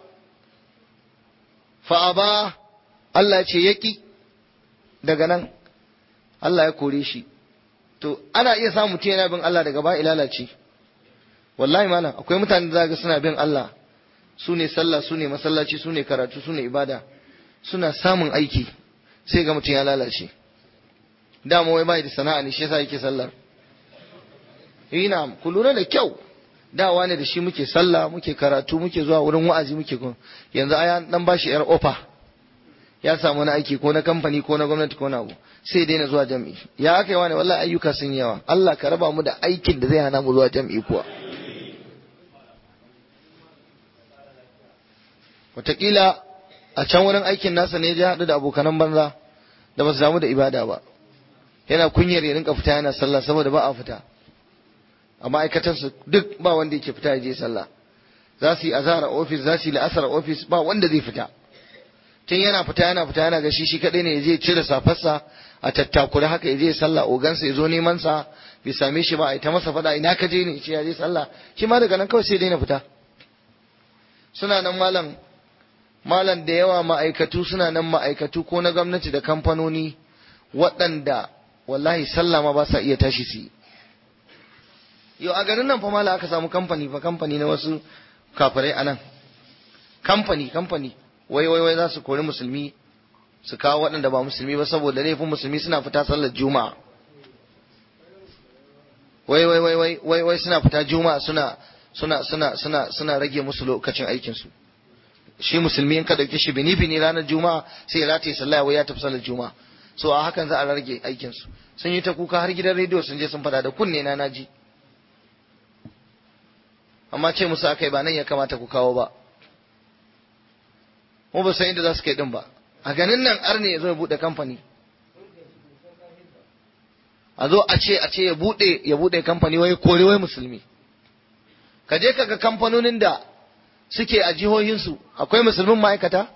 fa aba Allah ce yaki daga nan Allah ya kore shi to ana iya samun mutum yana bin Allah daga ba lalace wallahi malam akwai mutane da ga suna bin Allah su ne sallah su ne masallaci su ne karatu su ne ibada suna samun aiki sai ga mutum ya lalace dama wai bai da sana'a ne shi yasa yake sallar ina ku lura da kyau dawa ne da shi muke sallah muke karatu muke zuwa wurin wa'azi muke kun yanzu aya dan bashi yar ofa ya samu wani aiki ko na kamfani ko na gwamnati ko na abu sai daina zuwa jam'i ya aka yi wani wallahi ayyuka sun yawa Allah ka raba mu da aikin da zai hana mu zuwa jam'i kuwa wataƙila a can wurin aikin nasa ne ya haɗu da abokanan banza da ba su damu da ibada ba yana kunyar ya rinka fita yana sallah saboda ba a fita a ma'aikatansu duk ba wanda yake fita ya je sallah za su yi azhar a ofis za su yi la'asar a ofis ba wanda zai fita tun yana fita yana fita yana ga shi shi kadai ne ya je cire safarsa a tattakure haka ya je sallah ogansa ya zo neman sa bai same shi ba a ta masa fada ina ka je ne ce ya je sallah shi ma daga nan kawai sai daina fita suna nan malam malam da yawa ma'aikatu suna nan ma'aikatu ko na gwamnati da kamfanoni waɗanda wallahi sallah ma ba sa iya tashi su yi yau a garin nan fa mala aka samu kamfani fa kamfani na wasu kafirai a nan kamfani kamfani wai wai wai za su kori musulmi su kawo waɗanda ba musulmi ba saboda laifin musulmi suna fita sallar juma'a wai wai wai wai wai wai suna fita juma'a suna suna suna suna suna rage musu lokacin aikin su shi musulmi in ka dauke shi bini bini ranar juma'a sai ya rataye sallah wai ya tafi sallar juma'a so a hakan za a rage aikin su sun yi ta kuka har gidan rediyo sun je sun fada da kunne na naji amma ce musu akai ba nan ya kamata ku kawo ba mu ba san inda za su kai din ba a ganin nan arne ya zo ya bude kamfani a zo a ce a ce ya bude ya bude kamfani wai kore wai musulmi ka je kaga kamfanonin da suke a jihohinsu akwai musulmin ma'aikata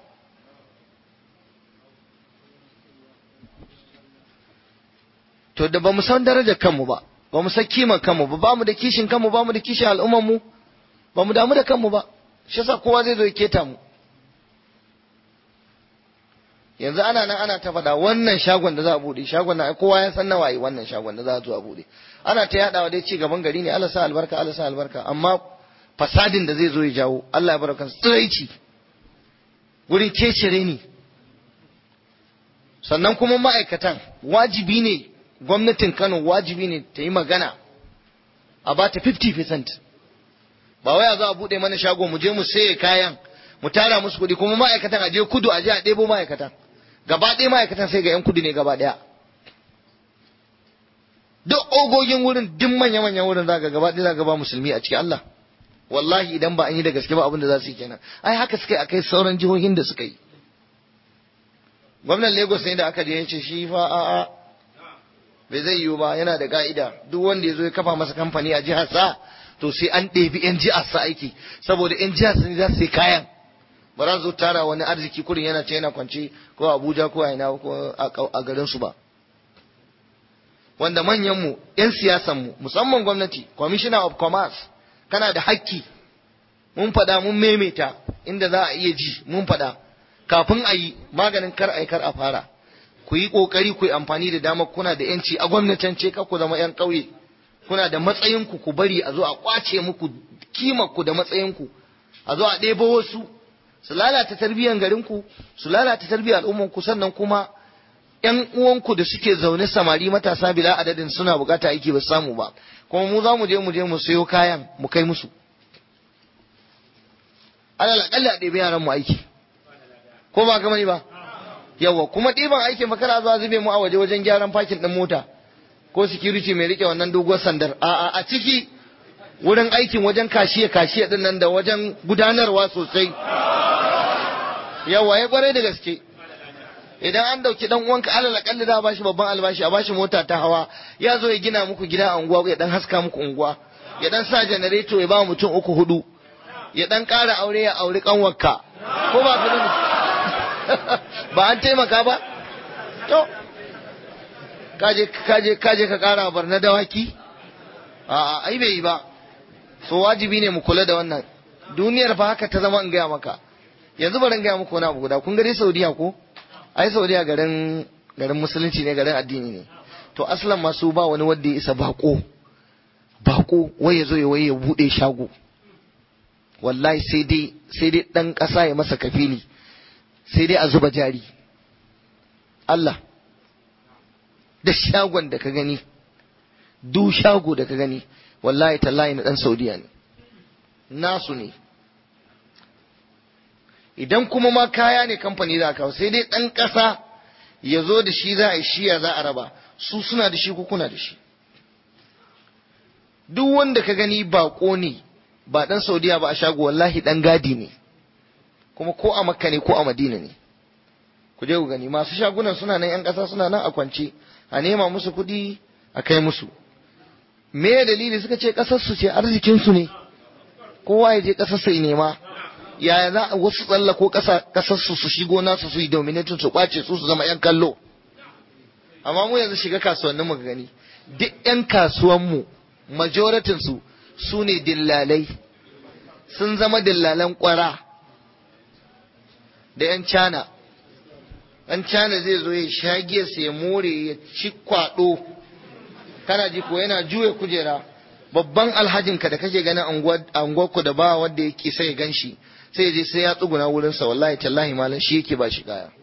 to da ba mu san darajar kanmu ba ba mu san kiman kanmu ba ba mu da kishin kanmu ba mu da kishin al'ummar mu ba mu damu da kanmu ba shi yasa kowa zai zo ya keta mu yanzu ana nan ana ta faɗa wannan shagon da za a buɗe shagon na kowa ya san nawa yi wannan shagon da za a zo a buɗe ana ta yaɗawa dai ci gaban gari ne Allah sa albarka Allah sa albarka amma fasadin da zai zo ya jawo Allah ya baraka tsiraici wurin kecere ne sannan kuma ma'aikatan wajibi ne gwamnatin Kano wajibi ne ta yi magana a ba ta 50% ba wai a zo a buɗe mana shago mu je mu saye kayan mu tara musu kuɗi kuma ma'aikatan a je kudu a je a ɗebo ma'aikatan gaba ɗaya ma'aikatan sai ga 'yan kudu ne gaba ɗaya duk ogogin wurin duk manya-manyan wurin za ga gaba ɗaya za ga ba musulmi a cikin Allah wallahi idan ba an yi da gaske ba abin da za su yi kenan ai haka suka yi akai sauran jihohin da suka yi gwamnan Lagos ne da aka je ya ce shi fa a'a bai zai yiwu ba yana da ka'ida duk wanda ya zo ya kafa masa kamfani a jihar sa to sai an ɗebi 'yan jihar sa aiki saboda 'yan jihar sa ne za su yi kayan ba za su tara wani arziki kurin yana ce yana kwance ko Abuja ko a ina ko a garin su ba wanda manyan mu 'yan siyasan mu musamman gwamnati commissioner of commerce kana da hakki mun faɗa mun maimaita inda za a iya ji mun faɗa kafin a yi maganin kar a yi kar a fara ku yi ƙoƙari ku yi amfani da damar kuna da yanci a gwamnatance ka ku zama 'yan ƙauye kuna da matsayinku ku bari a zo a ƙwace muku ku da matsayinku a zo a ɗebo wasu su lalata tarbiyyar garinku su lalata tarbiyyar al'ummanku sannan kuma ‘yan uwanku da suke zaune samari matasa bila adadin suna bukata aiki ba samu ba kuma mu za mu je mu je mu sayo kayan mu kai musu alal akalli a ɗebe yaran mu aiki ko ba gama ba yawa kuma ɗiban aikin fa kana zuwa zube mu a waje wajen gyaran fakin ɗin mota ko security mai rike wannan doguwar sandar a a ciki wurin aikin wajen kashiya kashiya ɗin nan da wajen gudanarwa sosai yawa ya kwarai da gaske idan an dauki dan uwanka alal akalli za a bashi babban albashi a bashi mota ta hawa ya zo ya gina muku gida a unguwa ya dan haska muku unguwa ya dan sa janareto ya ba mutum uku hudu ya dan ƙara aure ya auri kanwarka ko ba ka ba an taimaka ba to kaje kaje kaje ka ƙara barna dawaki a ai bai yi ba so wajibi ne mu kula da wannan duniyar fa haka ta zama in gaya maka yanzu bari in gaya muku wani abu guda kun ga dai Saudiya ko ai saudiya garin garin musulunci ne garin addini ne to aslan masu ba wani wanda ya isa bako bako wai ya zo ya waye ya bude shago wallahi sai dai sai dai dan kasa ya masa kafili sai dai a zuba jari Allah da shagon da ka gani du shago da ka gani wallahi tallahi na dan saudiya ne nasu ne idan kuma ma kaya ne kamfani za a kawo sai dai ɗan ƙasa ya zo da shi za a yi shiya za a raba su suna da shi ko kuna da shi duk wanda ka gani baƙo ne ba ɗan saudiya ba a shago wallahi ɗan gadi ne kuma ko a makka ne ko a madina ne ku je ku gani masu shagunan suna nan 'yan ƙasa suna nan a kwance a nema musu kuɗi a kai musu me dalili suka ce ƙasarsu ce arzikinsu ne kowa ya je ƙasarsa ya nema yaya za a wasu tsalla ko ƙasarsu su shigo nasu su yi dominatin su ƙwace su su zama 'yan kallo amma mu yanzu shiga kasuwannin mu gani duk 'yan kasuwanmu majoratin su su ne dillalai sun zama dillalan ƙwara da 'yan cana ɗan cana zai zo ya shagiyarsa ya more ya ci kwaɗo kana ji ko yana juya kujera babban alhajinka da kake ganin anguwarku da ba wanda yake sai ya ganshi sai ya je sai ya tsuguna wurinsa wallahi tallahi malam shi yake ba shi kaya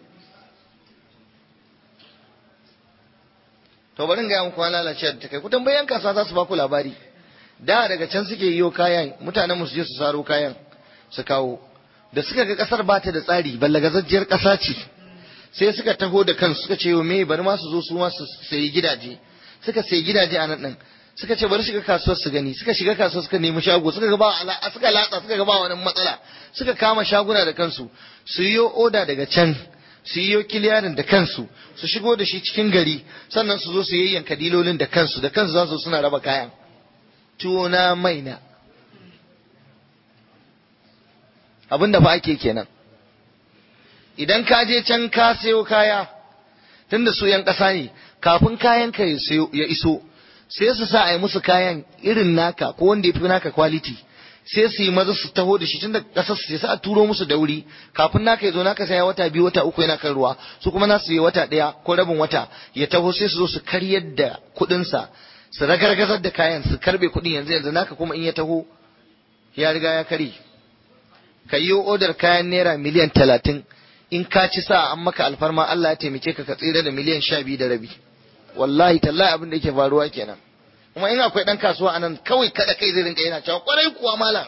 to bari ga muku lalace da kai ku tambayan kasuwa za su ba ku labari da daga can suke yiwo kayan mutanen mu su je su saro kayan su kawo da suka ga kasar ba ta da tsari ballagazajjiyar kasa ce sai suka taho da kansu suka ce me bari ma su zo su ma su sayi gidaje suka sayi gidaje a nan din suka ce bari shiga kasuwar su gani suka shiga kasuwar suka nemi shago suka ga ba suka latsa suka ga ba wani matsala suka kama shaguna da kansu su yi oda daga can su yi kiliyarin da kansu su shigo da shi cikin gari sannan su zo su yayyanka dilolin da kansu da kansu za su suna raba kayan tuwo na maina abin da fa ake kenan idan ka je can ka sayo kaya tunda su yan ƙasa ne kafin kayan ka ya iso sai su sa a yi musu kayan irin naka ko wanda ya fi naka quality sai su yi maza su taho da shi tun da ƙasar su sai a turo musu da wuri kafin naka ya zo naka sai wata biyu wata uku yana kan ruwa su kuma nasu yi wata ɗaya ko rabin wata ya taho sai su zo su karyar da kuɗinsa su ragargazar da kayan su karbe kuɗin yanzu yanzu naka kuma in ya taho ya riga ya kare ka yi odar kayan naira miliyan talatin in ka ci sa an maka alfarma Allah ya taimake ka ka tsira da miliyan sha biyu da rabi wallahi tallahi abin da yake faruwa kenan kuma in akwai dan kasuwa anan kawai kada kai zai rinka yana cewa kwarai kuwa malam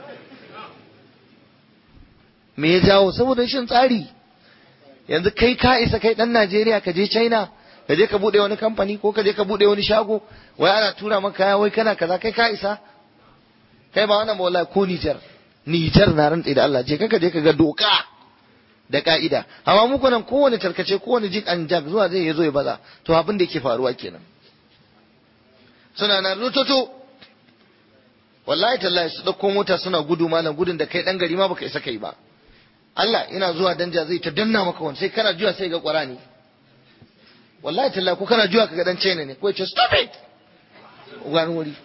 me ya jawo saboda rashin tsari yanzu kai ka isa kai dan Najeriya ka je China ka je ka bude wani kamfani ko ka je ka bude wani shago wai ana tura maka kaya wai kana kaza kai ka isa kai ba wannan ba wallahi ko Niger Niger na rantsi da Allah je ka je ka ga doka da ka'ida amma muku nan kowane tarkace kowane jik an jak zuwa zai zo ya baza to abin da yake faruwa kenan suna nan rututu wallahi tallahi su dauko mota suna gudu malam gudun da kai dan gari ma baka isa kai ba Allah ina zuwa danja zai ta danna maka wani sai kana juya sai ga qur'ani wallahi tallahi ko kana juya kaga dan China ne ko ya ce stop it wani wuri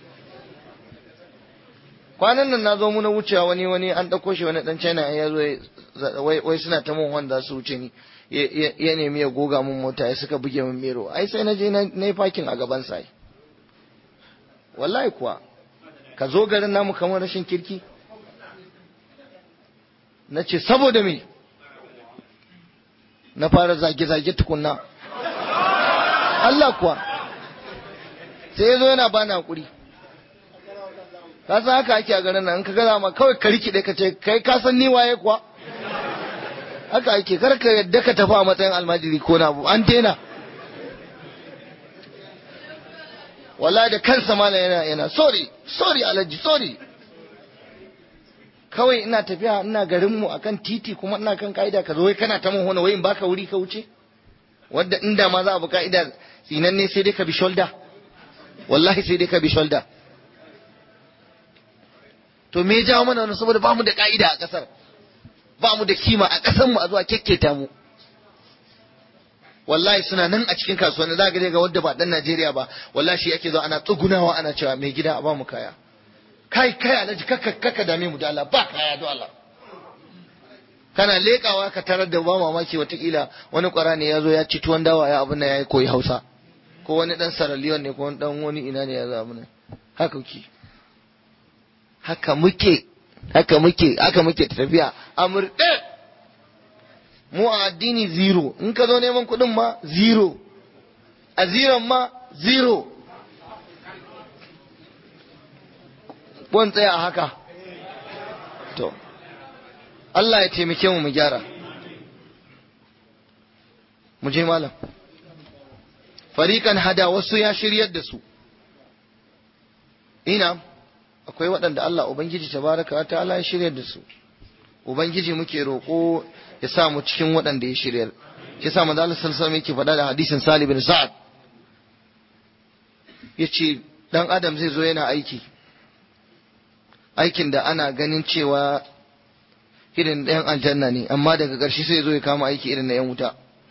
kwanan nan na zo muna wucewa wani wani an ɗauko shi wani ɗan china ya zo wai suna ta mun wanda su wuce ni ya nemi ya goga mun mota ya suka buge min mero ai sai na je na yi fakin a gaban sa wallahi kuwa ka zo garin namu kamar rashin kirki na ce saboda me na fara zage-zage tukunna Allah kuwa sai ya zo yana bani hakuri ka san haka ake a garin nan in ka gaza ma kawai ka rikide ka ce kai ka san ni waye kuwa haka ake kar ka yadda ka tafi a matsayin almajiri ko na an daina wala da kansa malam yana yana sorry sorry alhaji sorry kawai ina tafiya ina garin mu akan titi kuma ina kan ka'ida ka zo wai kana ta mun hona wai in baka wuri ka wuce wanda inda ma za a bi ka'ida sinan ne sai dai ka bi shoulder wallahi sai dai ka bi shoulder to me ya jawo mana wannan saboda bamu da ka'ida a kasar bamu da kima a kasar mu a zuwa kekketa mu wallahi suna nan a cikin kasuwanni za ga ga wanda ba dan Najeriya ba wallahi shi yake zo ana tsugunawa ana cewa mai gida a bamu kaya kai kai alhaji kaka kaka dame mu da Allah ba kaya do Allah kana lekawa ka tarar da ba mamaki watakila wani kwara ne ya zo ya ci tuwon dawa ya abin nan ya koyi Hausa ko wani dan Saraliyon ne ko wani dan wani ina ne ya zo abin haka ki haka muke haka muke haka muke tafiya a murɗe mu a addini zero in ka zo neman kuɗin ma zero a ziron ma zero bon tsaya a haka to Allah ya taimake mu mu gyara mu je malam fariqan hada wasu ya shiryar da su ina akwai waɗanda Allah ubangiji tabaraka wa ta'ala ya shiryar da su ubangiji muke roƙo ya sa mu cikin waɗanda ya shiryar shi sa manzo Allah sallallahu alaihi yake faɗa da hadisin Salih bin Sa'ad yace dan adam zai zo yana aiki aikin da ana ganin cewa irin ɗayan aljanna ne amma daga ƙarshe sai zo ya kama aiki irin na ‘yan wuta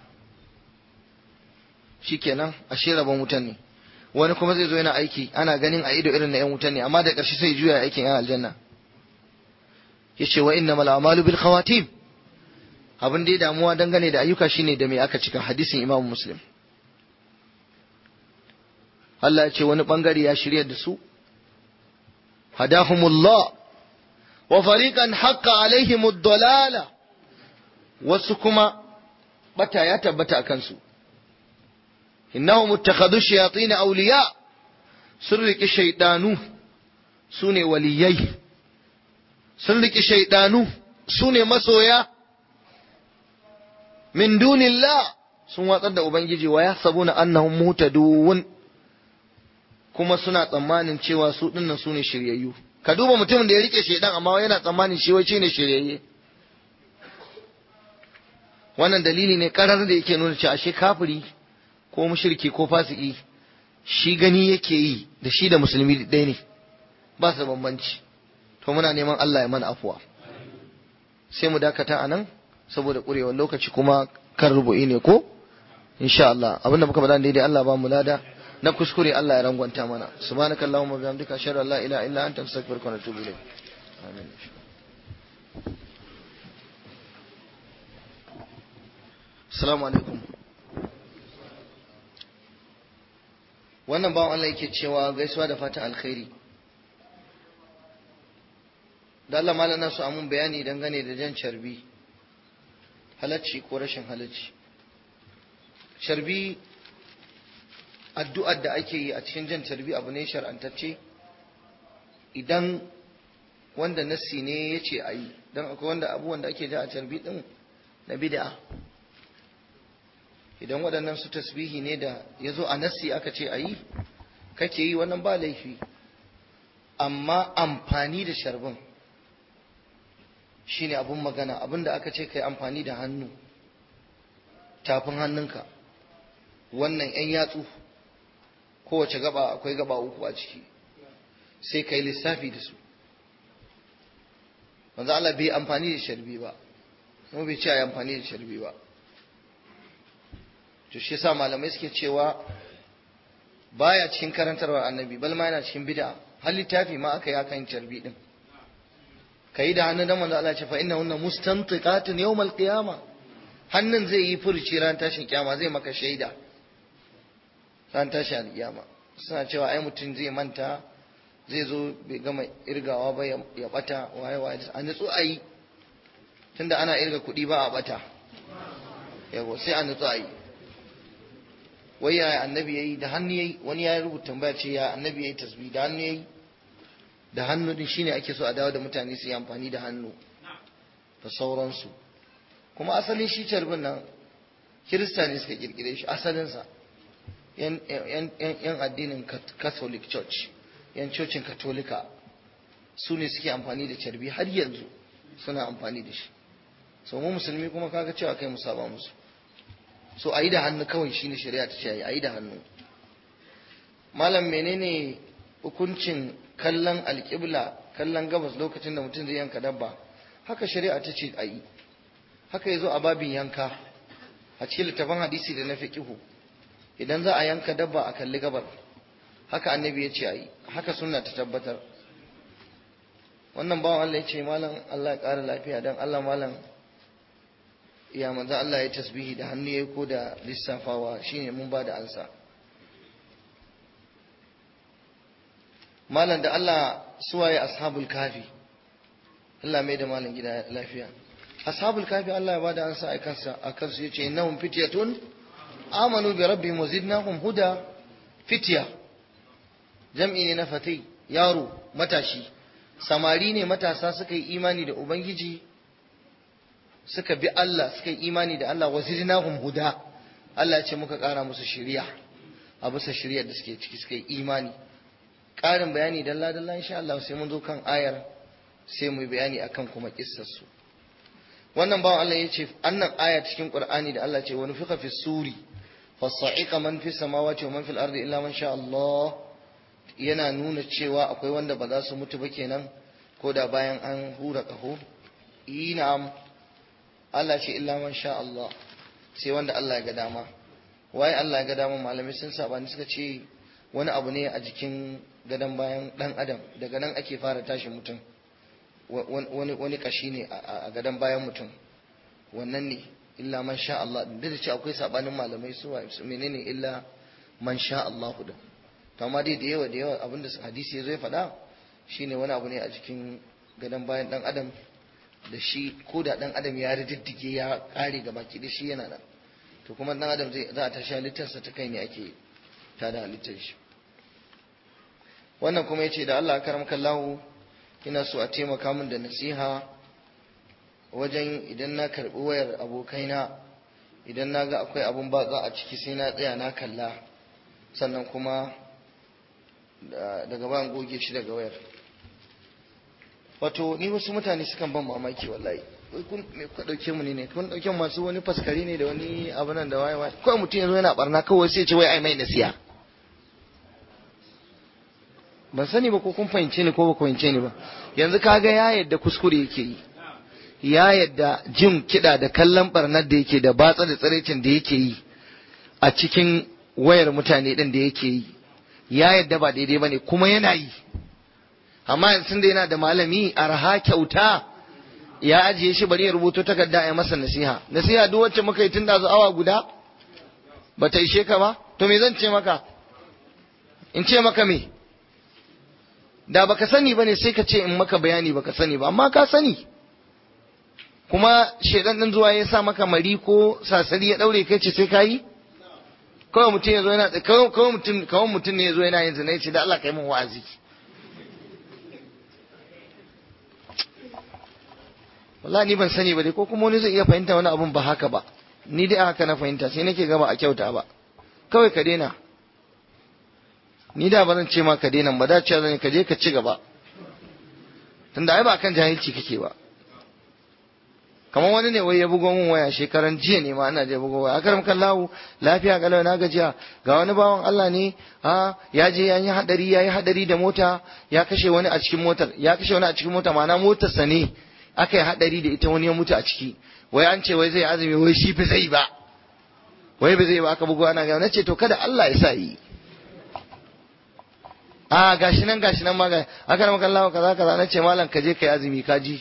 shikenan ashe rabon wutan ne wani kuma zai zo yana aiki ana ganin a ido irin na ‘yan wutan ne amma da ƙarshe sai juya aikin ‘yan aljanna ya ce wa inna mal amalu bil khawatim abin da ya damuwa dangane da ayyuka shine da me aka cika hadisin imam muslim Allah ya ce wani bangare ya shirya da su hadahumullah wa fariqan haqqa alaihimud dalala wasu kuma bata ya tabbata akan su innahum ittakhadhu shayatin awliya sun riki shaydanu sune waliyai sun riki shaydanu sune masoya min dunillah sun watsar da ubangiji wa yahsabuna annahum muhtadun kuma suna tsammanin cewa su dinnan su ne shiryayyu ka duba mutumin da ya rike shaidan amma yana tsammanin shi wai ne shiryayye wannan dalili ne karar da yake nuna cewa ashe kafiri ko mushriki ko fasiki shi gani yake yi da shi da musulmi ɗaya ne ba su bambanci to muna neman Allah ya mana afuwa sai mu dakata a nan saboda ƙurewar lokaci kuma kan rubu'i ne ko insha Allah abinda muka faɗa daidai Allah ba mu lada na kuskure Allah ya rangwanta mana subhanakallahumma wa bihamdika ashhadu an la ilaha illa anta astaghfiruka wa atubu ilayk amin assalamu alaikum wannan bawan Allah yake cewa gaisuwa da fatan alkhairi da Allah malana su amun bayani dangane da jan carbi halacci ko rashin halacci carbi addu'ar da ake yi a cikin jan carbi abu ne shar'antacce idan wanda nassi ne ya ce a yi don akwai wanda abubuwan da ake ja a carbi ɗin na bid'a idan waɗannan su tasbihi ne da ya zo a nassi aka ce a yi kake yi wannan ba laifi amma amfani da sharbin shine abun magana abin da aka ce ka yi amfani da hannu tafin hannunka wannan 'yan yatsu kowace gaba akwai gaba uku a ciki sai ka yi lissafi da su wanzu Allah bai amfani da sharbi ba kuma bai ce a yi amfani da sharbi ba to shi yasa malamai suke cewa baya cikin karantarwar annabi bal ma yana cikin bid'a har littafi ma aka yi akan sharbi din yi da hannun dan manzo Allah ya ce fa innahunna mustantiqatun yawmal qiyama hannun zai yi furuci ran tashin kiyama zai maka shaida ran tashin alkiyama suna cewa ai mutum zai manta zai zo bai gama irgawa ba ya bata waye waye a nutsu a yi tunda ana irga kuɗi ba a bata yawo sai a nutsu a yi wai yaya annabi yayi da hannu yayi wani ya rubuta tambaya ce ya annabi yayi tasbih da hannu yayi da hannu din shine ake so a dawo da mutane su yi amfani da hannu da sauransu kuma asalin shi carbin nan kirista ne suka kirkire shi asalinsa yan addinin catholic church yan cocin katolika su ne suke amfani da carbi har yanzu suna amfani da shi so mu musulmi kuma kaga cewa kai mu saba musu so a yi da hannu kawai shine shari'a ta ce a yi da hannu malam menene hukuncin kallon alƙibla kallon gabas lokacin da mutum zai yanka dabba haka shari'a ta ce a yi haka ya zo a babin yanka a cikin littafin hadisi da na fiqihu idan za a yanka dabba a kalli gabar haka annabi ya ce a yi haka sunna ta tabbatar wannan bawan Allah ya ce malam Allah ya ƙara lafiya don Allah malam ya manzo Allah ya tasbihi da hannu ya ko da lissafawa shine mun ba da ansa malam da Allah suwaye ashabul kafi Allah mai da malam gida lafiya ashabul kafi Allah ya bada ansa a kansa a kansu yace innahum fityatun amanu bi rabbihim wazidnahum huda fitya jam'i ne na fatai yaro matashi samari ne matasa suka yi imani da ubangiji suka bi Allah suka yi imani da Allah wazidnahum huda Allah ce muka ƙara musu shiriya a bisa shiriyar da suke ciki suka yi imani ƙarin bayani dalla dalla insha Allah sai mun zo kan ayar sai mu yi bayani akan kuma kissar su wannan bawan Allah ya ce annan aya cikin Qur'ani da Allah ce wani fika fi suri fasa'iqa man fi samawati wa man fil ardi illa man sha Allah yana nuna cewa akwai wanda ba za su mutu ba kenan ko da bayan an hura kaho inam Allah ce illa man sha Allah sai wanda Allah ya ga dama waye Allah ya ga dama malamai sun sabani suka ce wani abu ne a jikin gadon bayan dan adam daga nan ake fara tashi mutum wani wani kashi ne a gadon bayan mutum wannan ne illa man sha Allah duk da ce akwai sabanin malamai su menene illa man sha Allah da to amma dai da yawa da yawa abinda hadisi ya zo ya faɗa shine wani abu ne a jikin gadon bayan dan adam da shi ko da dan adam ya riddige ya kare ga baki da shi yana nan to kuma dan adam zai za a tashi halittarsa ta kai ne ake tada halittar shi wannan kuma yace da Allah karam kallahu ina so a taimaka min da nasiha wajen idan na karbi wayar abokaina idan na ga akwai abun batsa a ciki sai na tsaya na kalla sannan kuma daga ban goge shi daga wayar wato ni wasu mutane sukan ban mamaki wallahi wai kun me ku dauke mu ne ne kun dauke masu wani faskari ne da wani abu nan da waye waye kawai mutum yanzu yana barna kawai sai ya ce wai ai mai nasiha ban sani ba ko kun fahimce ni ko ba ku fahimce ni ba yanzu kaga ya yadda kuskure yake yi ya yadda jin kiɗa da kallon barnar da yake da batsa da tsiraicin da yake yi a cikin wayar mutane ɗin da yake yi ya yadda ba daidai ba ne kuma yana yi amma yanzu da yana da malami arha kyauta ya ajiye shi bari ya rubuto takarda ya masa nasiha nasiha duk wacce muka yi tun da awa guda ba ta ishe ka ba to me zan ce maka in ce maka me da baka sani bane sai ka ce in maka bayani baka sani ba amma ka sani kuma shedan din zuwa ya sa maka mari ko sasari ya daure kai ce sai ka yi kawai mutum ya zo yana kawai mutum kawai mutum ne ya zo yana yin zina ya ce da Allah kai min wa'azi wallahi ni ban sani ba dai ko kuma wani zai iya fahimta wani abun ba haka ba ni dai haka na fahimta sai nake gaba a kyauta ba kawai ka daina ni da ba zan ce ma ka daina ba da cewa zan ka je ka ci gaba tunda ai ba kan jahilci kake ba kamar wani ne wai ya bugo min waya shekaran jiya ne ma ana je bugo waya akaram kallahu lafiya kalau na gajiya ga wani bawan Allah ne ha ya je ya yi hadari ya yi hadari da mota ya kashe wani a cikin motar ya kashe wani a cikin mota ma'ana motar sa ne aka yi hadari da ita wani ya mutu a ciki wai an ce wai zai azumi wai shi fa zai ba wai ba zai ba aka bugo ana ga nace to kada Allah ya sa yi a gashi nan gashi nan ma ga aka na makallawa kaza kaza na ce malam ka je kai azumi ka ji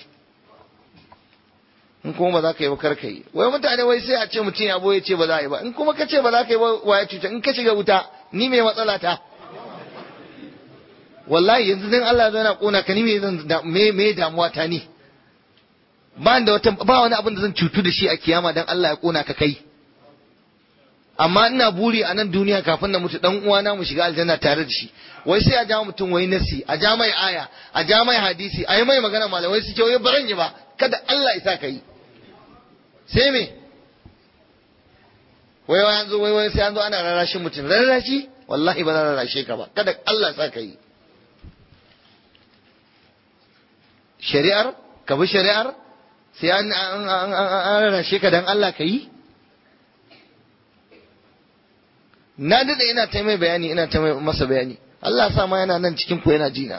in kuma ba za ka yi ba kar ka yi wai mutane wai sai a ce mutum ya boye ce ba za a yi ba in kuma ka ce ba za ka yi ba wa ya cuta in ka shiga wuta ni mai matsala ta wallahi yanzu dan Allah zai na kona ka ni me zan me me damuwa ta ni ba da wata ba wani abin da zan cutu da shi a kiyama dan Allah ya kona ka kai amma ina buri a nan duniya kafin na mutu dan uwana mu shiga aljanna tare da shi wai sai a ja mutum wai nasi a ja mai aya a ja mai hadisi a yi mai magana malamai su ce wai baran yi ba kada Allah ya sa ka yi sai me wai wai an zo wai wai sai an zo ana rarrashin mutum rarrashi wallahi ba za rarrashe ka ba kada Allah ya sa ka yi shari'ar ka bi shari'ar sai an rarrashe ka dan Allah ka yi na dade ina ta mai bayani ina ta masa bayani Allah sa ma yana nan cikin ku yana jina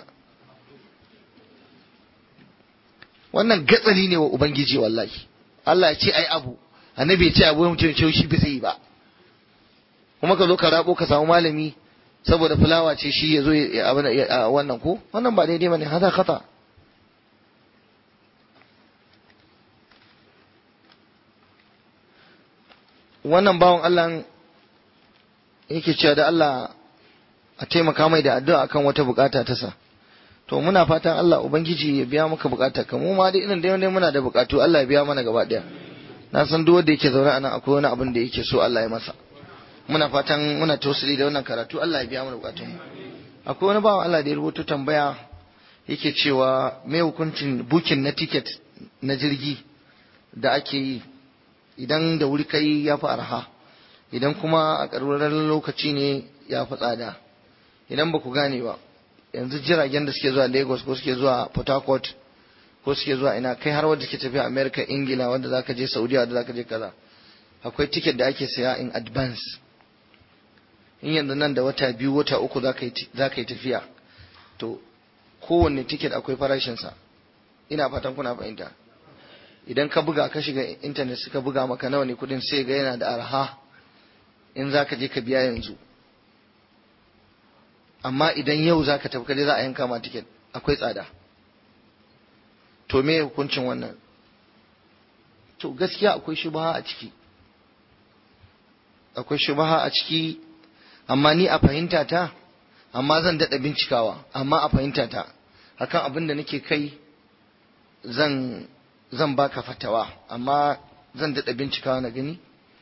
wannan gatsali ne wa ubangiji wallahi Allah ya ce ai abu annabi ya ce abu mutum ce shi bai yi ba kuma ka zo ka rabo ka samu malami saboda fulawa ce shi ya zo ya wannan ko wannan ba daidai bane hada khata wannan bawan Allah yake cewa da Allah a taimaka mai da addu'a akan wata bukata ta sa to muna fatan Allah ubangiji ya biya maka bukata ka mu ma dai irin dai dai muna da bukatu Allah ya biya mana gaba daya na san duk wanda yake zaune a nan akwai wani abin da yake so Allah ya masa muna fatan muna tausali da wannan karatu Allah ya biya mana bukatun mu akwai wani bawan Allah da ya rubuta tambaya yake cewa me hukuncin bukin na ticket na jirgi da ake yi idan da wuri kai ya fi arha idan kuma a ƙarƙarar lokaci ne ya fi tsada idan ba ku gane ba yanzu jiragen da suke zuwa lagos ko suke zuwa port harcourt ko suke zuwa ina kai har wadda ke tafiya america ingila wanda zaka je saudiya wanda zaka je kaza akwai ticket da ake saya in advance in yanzu nan da wata biyu wata uku za ka yi tafiya to kowanne ticket akwai farashinsa ina fatan kuna fahimta idan ka buga ka shiga intanet suka buga maka nawa ne kudin sai ga yana da arha in za ka je ka biya yanzu amma idan yau za ka tafi za a yanka ma ticket akwai tsada to me hukuncin wannan to gaskiya akwai shubaha a ciki akwai shubaha a ciki amma ni a fahimta ta amma zan daɗa bincikawa amma a fahimta ta akan abin da nake kai zan zan baka fatawa amma zan daɗa bincikawa na gani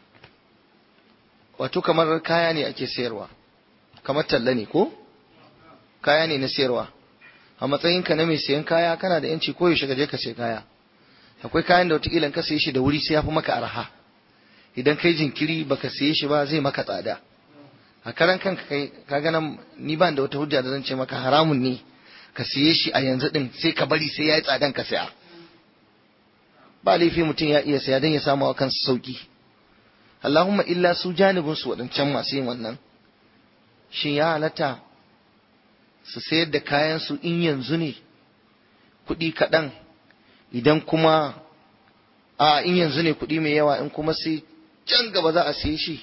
wato kamar kaya ne ake sayarwa kamar talla ne ko kaya ne na sayarwa a matsayinka na mai sayan kaya kana da yanci ko yaushe ka je ka sai kaya akwai kayan da wataƙila ka saye shi da wuri sai ya fi maka arha idan kai jinkiri baka saye shi ba zai maka tsada a karan kanka kai ka nan ni ban da wata hujja da zan ce maka haramun ne ka siye shi a yanzu din sai ka bari sai ya yi tsadan ka saya ba laifi mutum ya iya saya don ya samu wa kansa sauki Allahumma illa su janibin su waɗancan masu yin wannan shin ya halatta su sayar da kayan su in yanzu ne kuɗi kaɗan idan kuma a in yanzu ne kuɗi mai yawa in kuma sai can gaba za a siye shi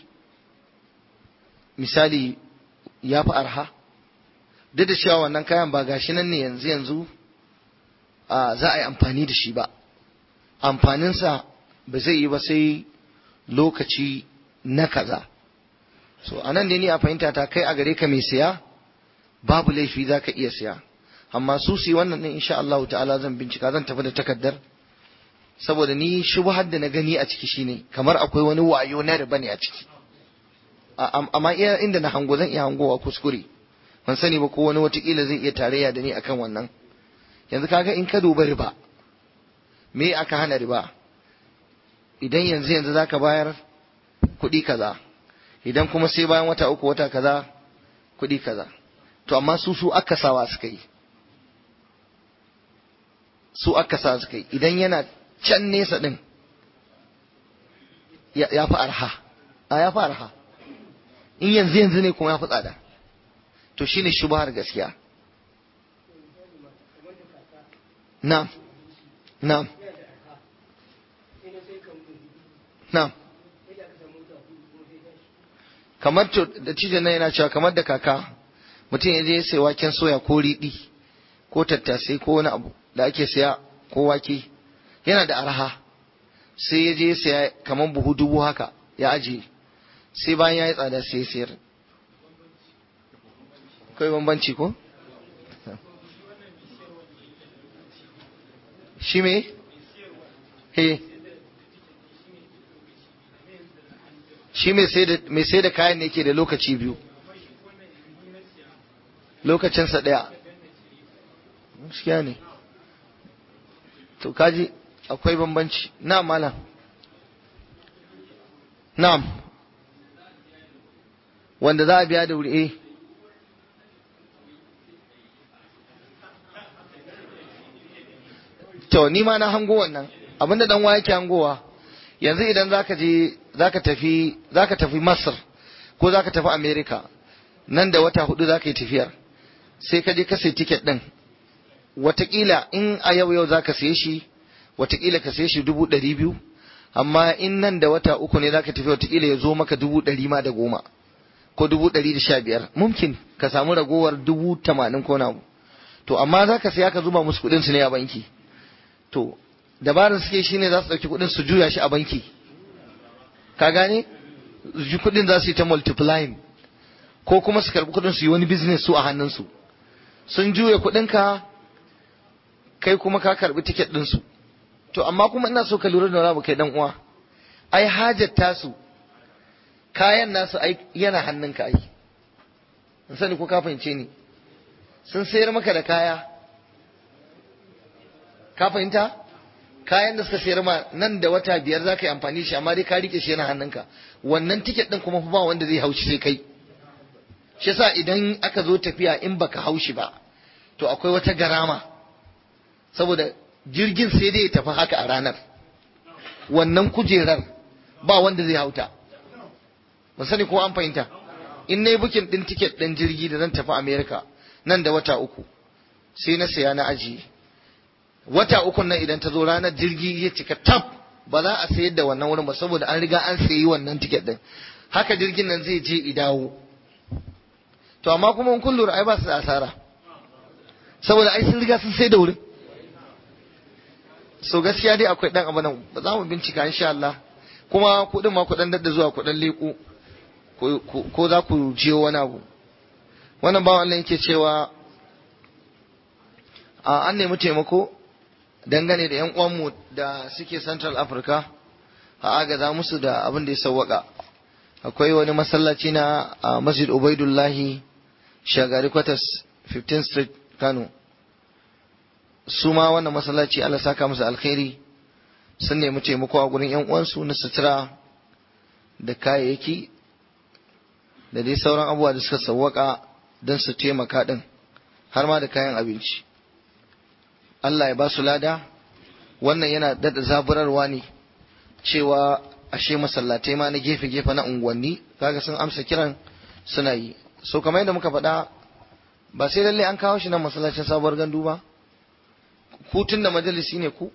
misali ya fi arha duk da cewa wannan kayan ba gashi nan ne yanzu yanzu a za a yi amfani da shi ba amfaninsa ba zai yi ba sai lokaci na kaza so a nan ne ni a fahimta ta kai a gare ka mai siya babu laifi za ka iya siya amma su su wannan ne insha Allah ta'ala zan bincika zan tafi da takardar saboda ni shubhar da na gani a ciki shine kamar akwai wani wayo na riba ne a ciki amma iya inda na hango zan iya hangowa kuskure ban sani ba ko wani watakila zai iya tarayya da ni akan wannan yanzu kaga in ka duba riba me aka hana riba idan yanzu yanzu zaka bayar kuɗi kaza idan kuma sai bayan wata uku wata kaza kuɗi kaza to amma su su aka sawa suka yi su aka sa suka yi idan yana can nesa din ya fi arha a ya fi arha in yanzu yanzu ne kuma ya fi tsada to shine shubhar gaskiya na'am na'am na'am kamar to da cijin nan yana cewa kamar da kaka mutum ya je ya sai waken soya ko riɗi ko tattasai ko wani abu da ake saya ko wake yana da arha sai ya je ya saya kamar buhu dubu haka ya ajiye sai bayan ya yi tsada sai ya sayar kai bambanci ko shi me he shi mai sai da kayan ne ke da lokaci biyu lokacinsa ɗaya gaskiya ne to kaji akwai bambanci na malam na'am wanda za a biya da wuri eh to ni ma na hango wannan abinda dan wa yake hangowa yanzu idan zaka je zaka tafi zaka tafi Masar ko zaka tafi America nan da wata hudu zaka yi tafiyar sai ka je ka sai ticket din watakila in a yau yau zaka saye shi watakila ka saye shi dubu ɗari biyu amma in nan da wata uku ne zaka tafi watakila ya zo maka dubu ɗari ma da goma ko dubu ɗari da sha biyar mumkin ka samu ragowar dubu tamanin ko na to amma zaka saya ka zuba musu kuɗin su ne a banki to dabarar suke shine za su ɗauki kuɗin su juya shi a banki ka gane kuɗin za su yi ta multiplying ko kuma su karɓi kuɗin su yi wani business su a hannunsu sun juya kuɗinka kai kuma ka karɓi tiket ɗinsu to amma kuma ina so ka lura da wani abu kai dan uwa ai hajar tasu kayan nasu ai yana hannunka ai in sani ko ka fahimce ni sun sayar maka da kaya ka fahimta kayan da suka sayar ma nan da wata biyar za ka yi amfani shi amma dai ka rike shi yana hannunka wannan tiket din kuma ba wanda zai haushi sai kai shi yasa idan aka zo tafiya in baka haushi ba to akwai wata garama saboda jirgin sai dai ya tafi haka a ranar wannan kujerar ba wanda zai hauta ban sani ko an fahimta in na yi bukin ɗin tiket ɗin jirgi da zan tafi america nan da wata uku sai na saya na ajiye wata uku nan idan ta zo ranar jirgi ya cika tab ba za a sayar da wannan wurin ba saboda an riga an sayi wannan tiket ɗin haka jirgin nan zai je i dawo to amma kuma in kun lura ai ba su da asara saboda ai sun riga sun sai da wurin so gaskiya dai akwai dan abu nan ba za mu bincika insha Allah kuma kuɗin ma kuɗin dadda zuwa kuɗin leƙo ko za ku jiyo wani abu wannan bawan Allah yake cewa a an nemi taimako dangane da yan uwanmu da suke Central Africa a agaza musu da abin da ya sawwaka akwai wani masallaci na Masjid Ubaidullahi Shagari Quarters 15th Street Kano su ma wannan masallaci Allah saka musu alkhairi sun nemi taimako a gurin yan uwansu na sutura da kayayyaki da dai sauran abubuwa da suka sawwaka don su taimaka din har ma da kayan abinci Allah ya ba su lada wannan yana dada zaburarwa ne cewa ashe masallatai ma na gefe-gefe na unguwanni kaga sun amsa kiran suna yi so kamar yadda muka faɗa ba sai lalle an kawo shi nan masallacin sabuwar gandu ba ku tun da majalisi ne ku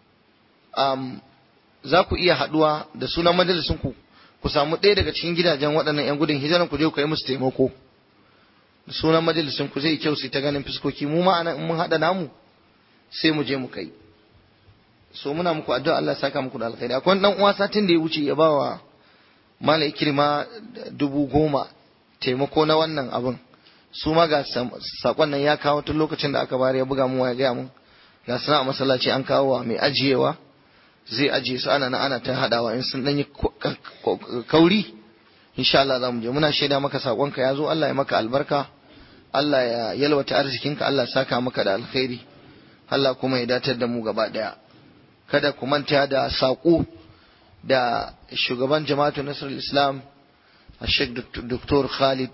um, za ku iya haɗuwa da sunan majalisin ku ku samu ɗaya daga cikin gidajen waɗannan 'yan gudun hijiran ku je ku yi musu taimako da sunan majalisin ku zai kyau su ta ganin fuskoki mu ma anan in mun haɗa namu sai mu je mu kai so muna muku addu'a Allah saka muku da alkhairi akwai dan uwa satin da ya wuce ya bawa mala ikrima dubu goma taimako na wannan abin su ma ga sakon nan ya kawo tun lokacin da aka bari ya buga mu ya gaya mun ga sana a masallaci an kawo wa mai ajiyewa zai ajiye su ana ana ta hadawa in sun dan yi kauri insha Allah za mu je muna shaida maka sakonka ya zo Allah ya maka albarka Allah ya yalwata arzikinka Allah ya saka maka da alkhairi Allah kuma ya datar da mu gaba daya kada ku manta da saƙo da shugaban jama'atu nasarar islam a sheikh dr khalid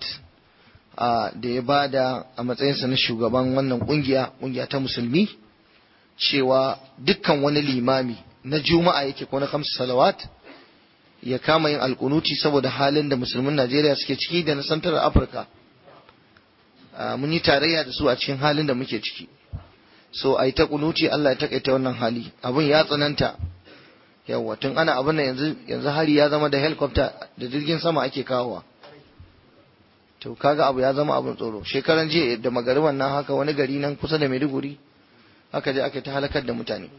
da ya bada a matsayinsa na shugaban wannan kungiya kungiya ta musulmi cewa dukkan wani limami na juma'a yake ko na kamsu salawat ya kama yin alkunuti saboda halin da musulmin najeriya suke ciki da na santar afirka mun yi tarayya da su a cikin halin da muke ciki so a yi ta kunuti Allah ya takaita wannan hali abun ya tsananta yawa tun ana abin nan yanzu yanzu hari ya zama da helicopter da jirgin sama ake kawowa to kaga abu ya zama abin tsoro shekaran jiya da magariban nan haka wani gari nan kusa da Maiduguri aka je aka ta halakar da mutane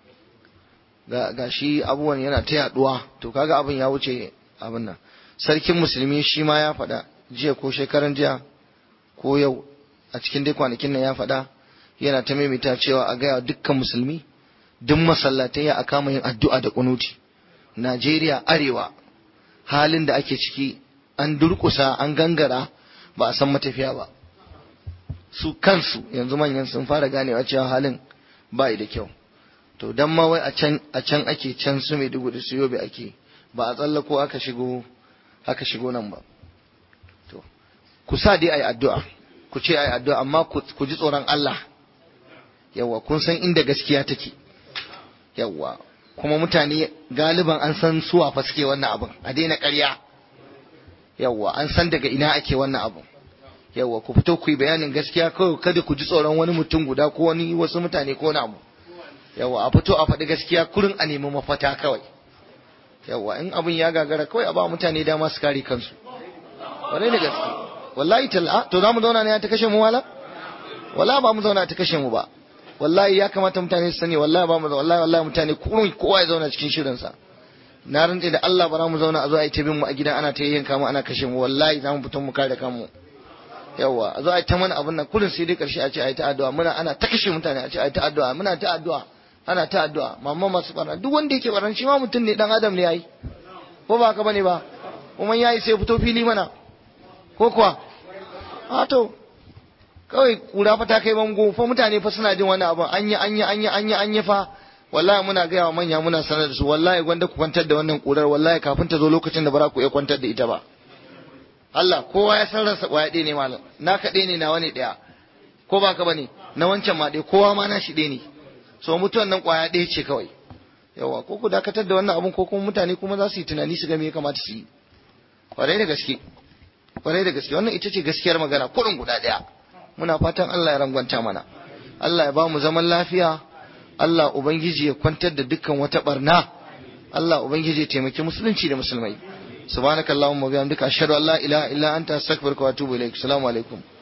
ga, ga shi abubuwan yana ta yaduwa to kaga abin ya wuce abin nan sarkin musulmi shi ma ya faɗa jiya ko shekaran jiya ko yau a cikin dai kwanakin nan ya faɗa yana ta maimaita cewa a gaya dukkan musulmi duk masallatai ya kama yin addu'a da kunuti Najeriya arewa halin da ake ciki an durkusa an gangara ba a san matafiya ba su kansu yanzu manyan sun fara ganewa cewa halin ba da kyau to dan ma wai a can a can ake can su mai dugu da su yobe ake ba a tsallako aka shigo aka shigo nan ba to ku sa dai ayi addu'a ku ce ayi addu'a amma ku ji tsoron Allah yawa kun san inda gaskiya take yawa kuma mutane galiban an san suwa fa suke wannan abin a daina ƙarya yawa an san daga ina ake wannan abin yawa ku fito ku yi bayanin gaskiya kawai kada ku ji tsoron wani mutum guda ko wani wasu mutane ko wani abu yawa a fito a faɗi gaskiya kurin a nemi mafata kawai yawa in abin ya gagara kawai a ba mutane dama su kare kansu wane ne gaske wallahi talla to za mu zauna ne ta kashe mu wala wala ba mu zauna ta kashe mu ba wallahi ya kamata mutane su sani wallahi ba mu wallahi wallahi mutane kurun kowa ya zauna cikin shirin sa na rantse da Allah ba za mu zauna a zo a yi tabin mu a gidan ana ta yanka mu ana kashe mu wallahi za mu fito mu kare kanmu yawa a zo a yi ta mana abin nan kullum sai dai karshe a ce a yi ta addu'a muna ana ta kashe mutane a ce a yi ta addu'a muna ta addu'a ana ta addu'a mamma masu barna duk wanda yake barna shi ma mutum ne dan adam ne yayi ko ba haka bane ba kuma yayi sai fito fili mana ko kuwa a to kawai kura fa ta kai bango fa mutane fa suna jin wani abu an yi an yi an yi an yi an yi fa wallahi muna gaya wa manya muna sanar da su wallahi gwanda ku kwantar da wannan kurar wallahi kafin ta zo lokacin da ba za ku iya kwantar da ita ba Allah kowa ya san ransa kwaya ɗaya ne malam na kaɗai ne na wani ɗaya ko ba ka bane na wancan ma ɗaya kowa ma na shi ɗaya ne so mutuwan nan kwaya ɗaya ce kawai yawa ko ku dakatar da wannan abun ko kuma mutane kuma za su yi tunani su ga me ya kamata su yi kwarai da gaske kwarai da gaske wannan ita ce gaskiyar magana kurin guda ɗaya muna fatan Allah ya rangwanta mana Allah ya ba mu zaman lafiya Allah ubangiji ya kwantar da dukkan wata barna Allah ubangiji ya taimaki musulunci da musulmai subhanakallahumma wa bihamdika ashhadu an la ilaha illa anta astaghfiruka wa atubu ilaik assalamu alaikum